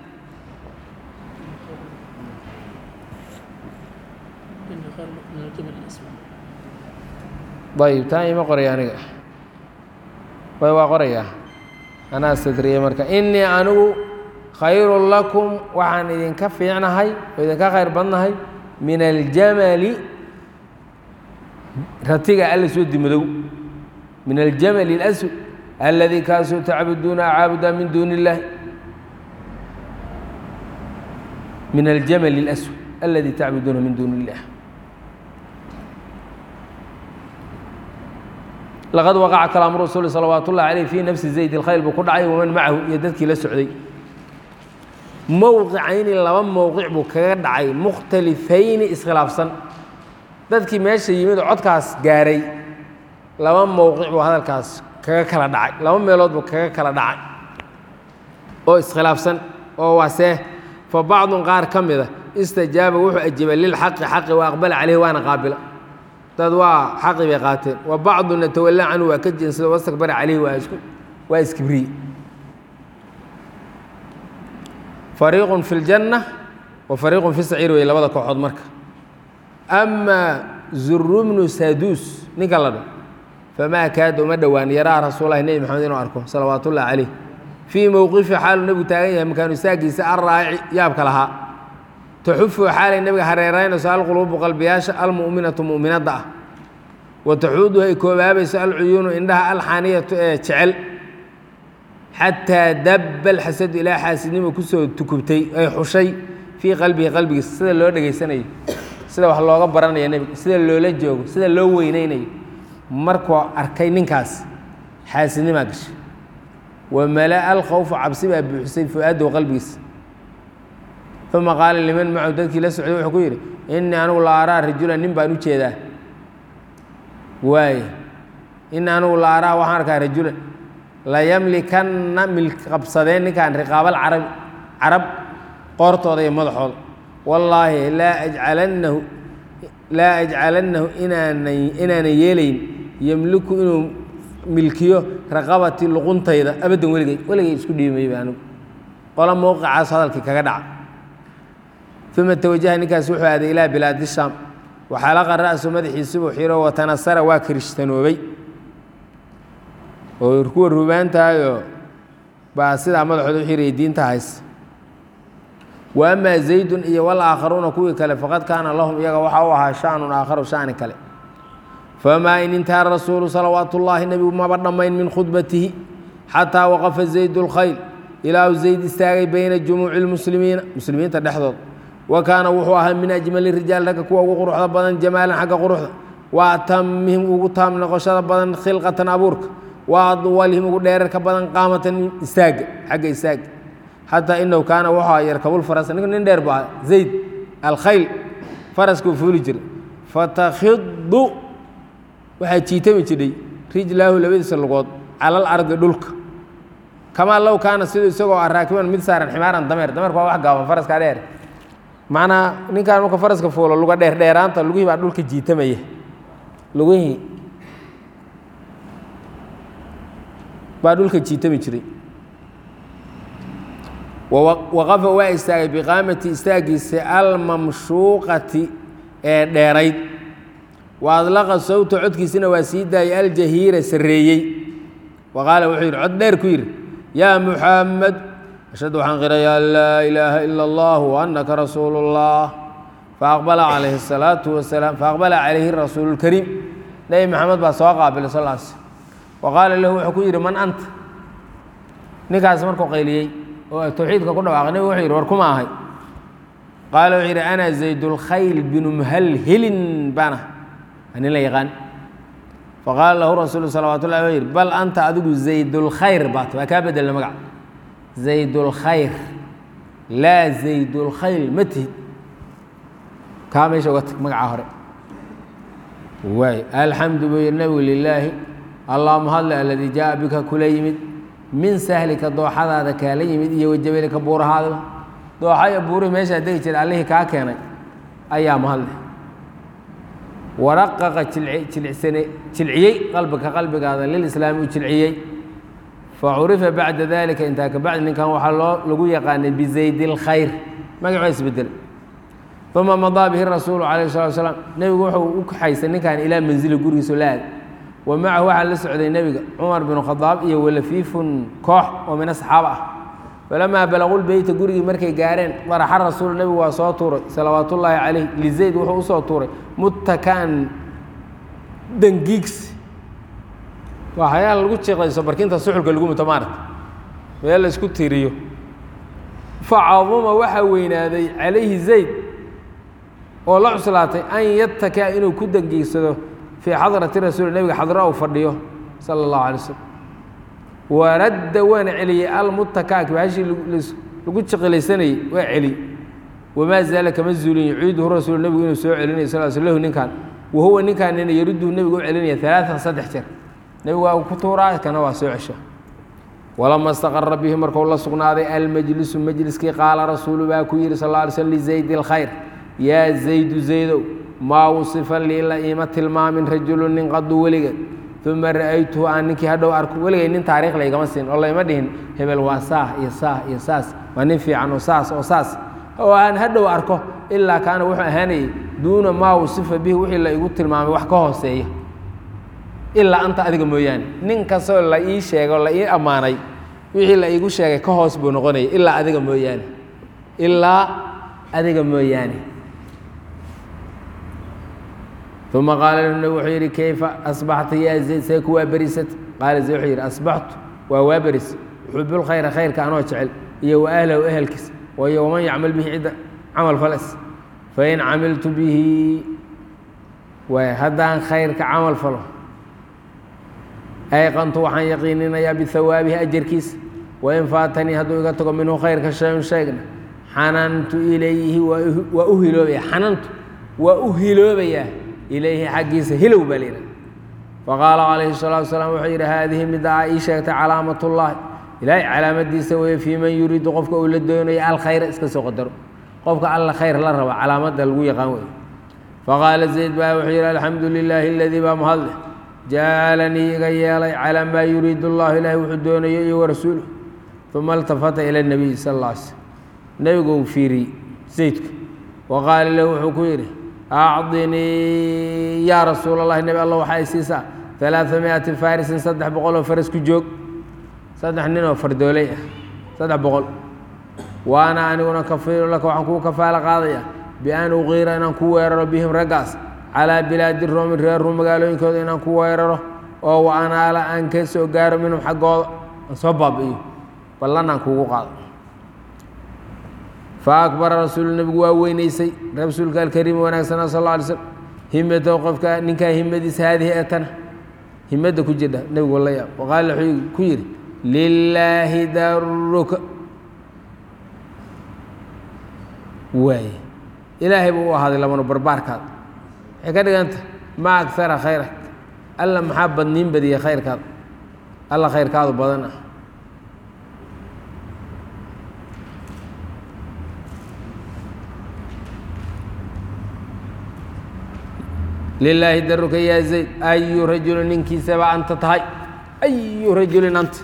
ayib taa ima qoraya aniga way waa qorayaa anaa sadriyey marka inii anigu khayru lakum waxaan idinka fiicnahay oo idinka khayr badnahay min aljamali ratiga alla soo dimadow min aljamali اlaswad aladii kaasuu tacbuduuna caabudaa min duuni اllahi min aljamali اlaswad aladii tacbuduuna min duuni اllah laqad waqaca kalaamu rasuuli salawaat ullahi caleyh fii nafsi zayd اlkhayl buu ku dhacay waman macahu iyo dadkii la socday mowqicayni laba mowqic buu kaga dhacay mukhtalifayni iskhilaafsan dadkii meesha yimid oo codkaas gaaray laba mowqic buu hadalkaas kaga kala dhacay laba meelood buu kaga kala dhacay oo iskhilaafsan oo waasee fa bacdun qaar ka mida istajaaba wuxuu ajibay lilxaqi xaqi wa aqbala caleyhi waana qaabila dad waa xaqi bay qaateen wa bacduna tawallaa canhu waa ka jeensada wastakbara caleyhi waa isku waa iskibriye fariiqun fi ljanna wa fariiqun fi saciir wey labada kooxood marka amaa zurubnu saduus ninka la dho famaa kaada uma dhowaan yaraa rasuulahi nebi maxamed inuu arko salawaat ullahi caleyh fii mowqifi xaaluu nebigu taagan yahay makaanu saagiisa arraaci yaabka lahaa taxufu xaalay nebiga hareeraynayso alquluubu qalbiyaasha almu'minatu mu'minadda ah wa taxuuduhu ay koobaabayso alcuyuunu indhaha alxaaniyatu ee jecel xataa dabba alxasadu ilaa xaasidnimo kusoo tukubtay ay xushay fii qalbihi qalbigiisa sida loo dhegaysanayo sida wax looga baranayo nebiga sida loola joogo sida loo weyneynayo markuu arkay ninkaas xaasidnimaa gashay wa malaa alkhawfu cabsi baa buuxisay fu-aadahu qalbigiisa uma qaala liman macahu dadkii la socday wuxuu ku yidhi innii anigu la araa rajulan nin baan u jeedaa waay innii anigu la araa waxaan arkaa rajulan layamlikanna milk qabsadeen ninkaan riqaabal carabi carab qoortooda iyo madaxooda wallaahi laa ajcalannahu laa ajcalannahu inaana inaanan yeelayn yemliku inuu milkiyo raqabatii luquntayda abaddan weligay weligay isku dhiimayba anigu qola mowqicaas hadalkii kaga dhaca uma tawajaha ninkaas wuxuu aaday ilaa bilaadi shaam waxaalaqa ra'su madaxiisubuu xiro watanasara waa kirishhtanoobay oo kuwa rubaantahayoo baa sidaa madaxooda u xirayay diinta haysa wa amaa zaydun iyo walaakharuuna kuwii kale faqad kaana lahum iyaga waxaa u ahaa shanun aakharu shani kale famaa in intaha rasuulu salawaatu ullaahi nebigu maba dhammayn min khudbatihi xataa waqafa zaydu lkhayl ilaa uu zayd istaagay bayna jumuuci lmuslimiina muslimiinta dhexdood wa kaana wuxuu ahaa min ajmali rijaal ragga kuwa ugu quruxda badan jamaalan xagga quruxda wa atamihim ugu taam noqoshada badan khilqatan abuurka wa adwalihim ugu dheerarka badan qaamatan istaaga xagga istaaga xataa inahu kaana wuxuu ahaa yarkabulfaras ninka nin dheer bu ahaa zayd alkhayl faraskuu fuuli jiray fatakhidu waxaa jiitami jidhay rijlaahu labadiisa lugood calal ardi dhulka kamaa low kaana siduu isagoo ah raakiban mid saaran ximaaran dameer dameerku waa wax gaaban faraskaa dheer macnaa ninkaan marka faraska fuulo luga dheer dheeraanta lugihii baa dhulka jiitamaya lugihii baa dhulka jiitami jiray waqafa waa istaagay biqaamati istaagiisa almamshuuqati ee dheerayd wa adlaqa sawta codkiisina waa sii daayay aljahiira sarreeyey wa qaala wuxuu yidhi cod dheer ku yidhi yaa muxamed ashhadu waxaan qirayaa an laa ilaaha ila allah waannaka rasuulu اllah faaqbala calayhi الsalaatu wasalaam faaqbala calayhi rasuulu اlkariim nebi maxamed baa soo qaabilay sal s wa qaala lahu wuxuu ku yidhi man anta ninkaas markuu qayliyey oo towxiidka ku dhawaaqay nebigu wuxuu yidhi war kuma ahay qaala wuxuu yidhi ana zaydulkhayl binu muhalhilin baana nin la yaqaan faqaala lahu rasuulu salawat ullahi wuxuu yidhi bal anta adigu zaydulkhayr baat waa kaa bedelna magac zaydulkhayr laa zaydulkhayl ma tihid kaa meesha uga tag magacaa hore waay alxamdu buu yidhi nebigu lilaahi allahuma hadle aladii jaa bika kula yimid min sahlika dooxadaada kaala yimid iyo wajabelika buurahaadaba dooxa iyo buurihii meeshaa degi jira allihii kaa keenay ayaa mahadle waraqaqa jilisane jilciyey qalbika qalbigaada lilislaami u jilciyey facurifa bacda dalika intaa kabacdi ninkan waxaa loo lagu yaqaanay bizayd اlkhayr magac waa isbedelay uma madaa bihi rasuulu calayh salatu salaam nebigu wuxuu u kaxaysay ninkan ilaa manzili gurigiiso la aad wa macahu waxaa la socday nebiga cumar binu khadaab iyo walafiifun koox oo min asxaaba ah falamaa balaquu lbeyta gurigii markay gaareen daraxa rasuul nebigu waa soo tuuray salawaat ullaahi calayh lizayd wuxuu usoo tuuray muttakaan dangiigsi waa hayaal lagu jiqlayso barkinta suxulka lagu muto maarata meel la isku tiriyo facaduma waxaa weynaaday calayhi zayd oo la cuslaatay an yatakaa inuu ku dangiigsado fii xadrati rasuuli nebiga xadra uu fadhiyo sala allahu alay slam waradda waana celiyey almutakaaki bahashii lagu jiqilaysanayey waa celiyey wamaa zaala kama zuulin yuciiduhu rasuul nebigu inuu soo celinayo sal sl lahu ninkan wa huwa ninkaanina yaruduhu nebigu u celinaya alaaan saddex jeer nebigu waa ku tuuraa kana waa soo cesha walama istaqara bihi markuu la sugnaaday almajlisu majliskii qaala rasuulu baa ku yihi sal ly slm lizayd اlkhayr yaa zaydu zaydow maa wasifa lii la iima tilmaamin rajulu nin qadu weligeed uma ra'aytuhu aan ninkii hadhow arko weligay nin taarikh laygama siin oo layma dhihin hebel waa saah iyo saah iyo saas waa nin fiican oo saas oo saas oo aan hadhow arko ilaa kaana wuxuu ahaanayay duuna maa wasifa bihi wixii la igu tilmaamay wax ka hooseeya ilaa anta adiga mooyaane nin kastoo la ii sheegay oo la ii ammaanay wixii la iigu sheegay ka hoos buu noqonayay ilaa adiga mooyaane ilaa adiga mooyaane uma qaala lahu nabig wuxuu yidhi kayfa asbaxta yaa zayd see ku waa berisat qaala zayd wuxuu yidhi asbaxtu waa waa beris uxubulkhayra khayrka anoo jecel iyo wa ahlahu ehelkiis wayo waman yacmal bihi cidda camal falas fain camiltu bihi waay haddaan khayrka camal falo ayqantu waxaan yaqiininayaa bihawaabihi ajarkiisa wain faatanii hadduu iga tago minhu khayrka shayun sheegna xanantu ilayhi waa u hiloobaya xanantu waa u hiloobayaa ilayhi xaggiisa hilow baa layidhaha faqaala calayhi الsalatu wasalaam wuxuu yidhi haadihi midda aa ii sheegtay calaamat ullahi ilaahay calaamadiisa weeye fii man yuriidu qofka uu la doonayo alkhayra iska soo qadaro qofka alla khayr la raba calaamadda lagu yaqaan wey faqaala zayd baa wuxuu yidhi alxamdu lilaahi aladii baa mahadleh jacalanii iga yeelay calaa maa yuriidu allahu ilaahay wuxuu doonayo iyo warasuuluh uma altafata ila nabiy sal alla alay slm nebigu uu fiiriyey zaydku wa qaala lahu wuxuu ku yidhi acdinii yaa rasuul allahi nebi alla waxaa isiisaa alaaa miati farisin saddex boqol oo faras ku joog saddex nin oo fardooley ah saddex boqol waana aniguna kafiiru laka waxaan kuu kafaalo qaadaya bian uqiira inaan ku weeraro bihim raggaas calaa bilaadi roomi reer ruum magaalooyinkooda inaan ku weeraro oo wa anaala aan ka soo gaaro minhum xaggooda aan soo baabi'iyo ballan aan kuugu qaado fa akbara rasuulu nebigu waa weynaysay rasuulka alkariim wanaagsana sal alla alay slm himatow qofka ninkaa himadiisa haadihi ee tana himadda ku jirdha nebigu la yaab waqaala wuxuu ku yidhi lilaahi daruka waaye ilaahay buu u ahaaday lamano barbaarkaada waxay ka dhiganta maa agara khayrak alla maxaa badniin badiyey khayrkaada alla khayrkaadu badan ah lilaahi daruka yaa zayd ayu rajulin ninkiisaba anta tahay ayu rajulin anta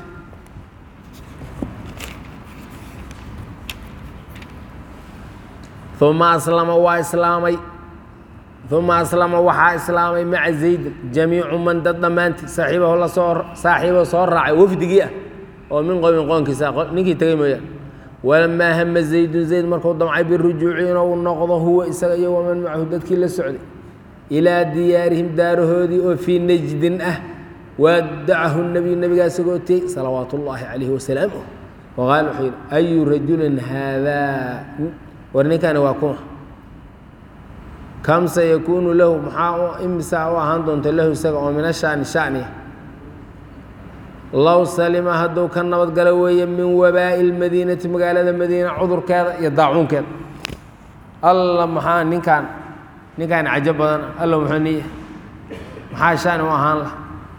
uma aslama waa islaamay uma aslama waxaa islaamay maca zaydin jamiicu man dad dhammaantii saaxiibahu lasoo saaxiibo soo raacay wafdigii ah oo min qowmin qoonkiisa ninkii tegey mooyaane walamaa hama zaydun zayd markuu damcay birujuuci inuu noqdo huwa isaga iyo waman macahu dadkii la socday ilaa diyaarihim daarahoodii oo fii najdin ah waadacahu nebiyu nebigaa isagoo tiyey salawaat ullaahi calayhi wasalaamuh waqaala wuxuu yidhi ayu rajulin haadaa war ninkani waa kuma kam sayakuunu lahu maxaa imisaa u ahaan doonta lahu isaga oo min ashaani shaniya low salima hadduu ka nabadgalo weeye min wabaa'i lmadiinati magaalada madiina cudurkeeda iyo daacuunkeeda alla maxaa ninkaan ninkaan cajo badan alla muxuu niya maxaa shani u ahaan lah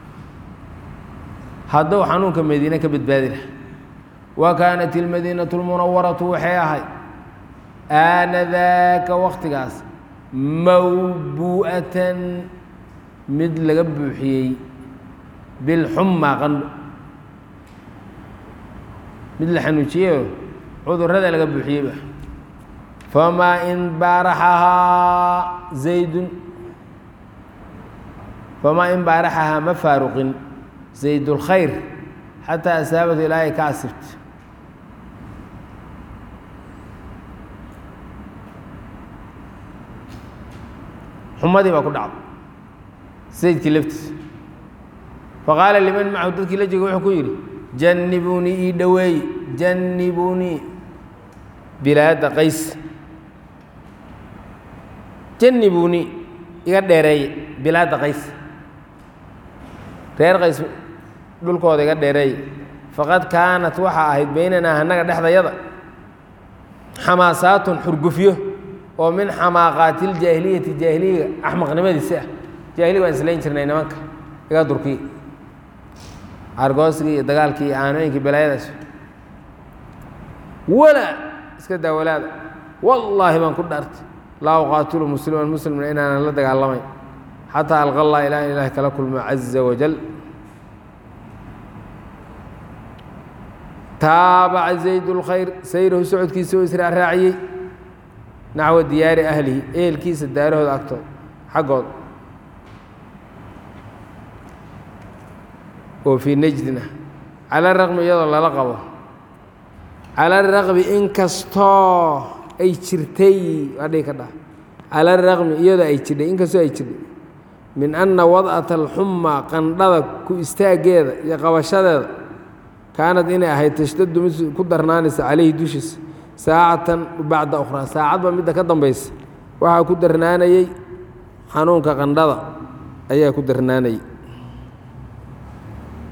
hadduu xanuunka madiine ka badbaadi lah wa kaanat ilmadiinatu lmunawaratu waxay ahayd aanadaaka waktigaas mawbu'atan mid laga buuxiyey bilxumma qandho mid la xanuujiyeyo cudurrada laga buuxiyeyba famaa in baaraxahaa zaydun famaa in baaraxahaa ma faaruqin zaydulkhayr xataa asaabatu ilaahay ka asibta xumadii baa ku dhacday zaydkii laftiisa faqaala liman macahu dadkii la jega wuxuu ku yidhi jannibuunii ii dhoweeye jannibuunii bilaada qays jannibuunii iga dheereeye bilaada qays reer qays dhulkooda iga dheereeye faqad kaanat waxaa ahayd baynanaa annaga dhexdayada xamaasaatun xurgufyo oo min xamaaqaati iljaahiliyati jaahiliyaga axmaqnimadiisi ah jaahiliga waan islayn jirnay nimanka iga durkiya argoosigii iyo dagaalkii iyo aanooyinkii balaayadaas walaa iska daa walaada wallaahi baan ku dhaartay laa uqaatilu musliman muslimna inaanan la dagaalamayn xataa alqa allah ilaa in ilahi kala kulmo caza wajal taabaca zayd اlkhayr sayrahu socodkiisa oo israa raaciyey naxwa diyaari ahlihi ehelkiisa daarahooda agtooda xaggooda oo fii najdin ah cala raqmi iyadoo lala qabo cala raqmi inkastoo ay jirtay waa dhigi ka dha cala raqmi iyadoo ay jirdhay inkastoo ay jirdhay min anna wad'ata alxuma qandhada ku istaaggeeda iyo qabashadeeda kaanad inay ahayd tashtadu mid ku darnaanaysa calayhi dushiisa saacatan bacda ukhraa saacadba midda ka dambaysa waxaa ku darnaanayey xanuunka qandhada ayaa ku darnaanayay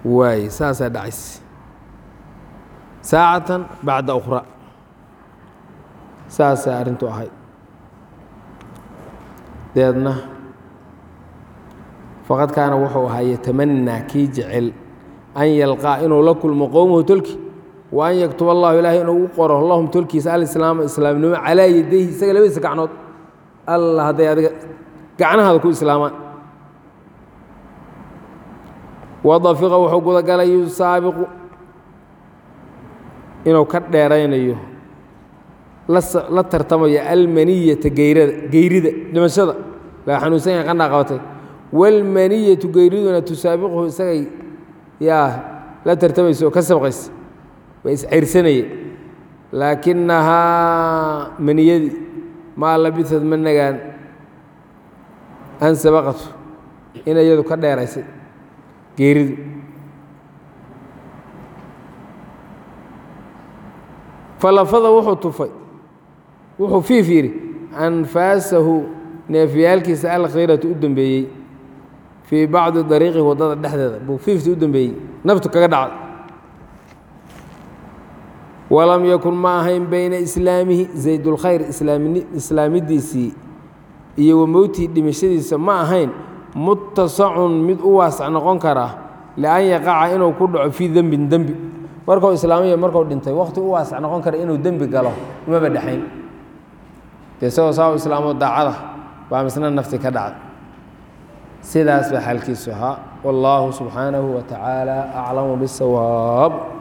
waay saasaa dhacaysa saacatan bacda ukhra saasaa arrintu ahayd deedna faqad kaana wuxuu ahaa yatamanaa kii jecel an yalqaa inuu la kulmo qowmahu tolki wa an yaktuba allahu ilaahay inuu u qoro lahum tolkiisa alislaama islaamnimo calaa yadayhi isaga labadiisa gacnood alla hadday adiga gacnahaada ku islaamaan wadafiqa wuxuu gudagalay yusaabiqu inuu ka dheeraynayo la tartamayo almaniyata geyrada geyrida dhimashada laga xanuunsan yahay qandhaa qabatay wاlmaniyatu geyriduna tusaabiquhu isagay yaa la tartamaysa oo ka sabqaysa waa iscayrsanaya laakinahaa maniyadii maa labisad ma nagaan an sabaqatu in iyadu ka dheeraysay geeridu falafada wuxuu tufay wuxuu fiif yidhi anfaasahu neefyaalkiisa alkhiiratu u dembeeyey fii bacdi dariiqi waddada dhexdeeda buu fiifta u dembeeyey naftu kaga dhacday walam yakun ma ahayn bayna islaamihi zaydulkhayr islaamidiisii iyo wa mowtihi dhimashadiisa ma ahayn mutasacun mid u waasac noqon karaa lian yaqaca inuu ku dhaco fii dembin dembi markuu islaamiya markuu dhintay wakhti u waasac noqon kara inuu dembi galo umaba dhexayn dee isagoo saa u islaamo daacada baa misna nafti ka dhacday sidaas baa xaalkiisu ahaa wallaahu subxaanahu wa tacaala aclamu bisawaab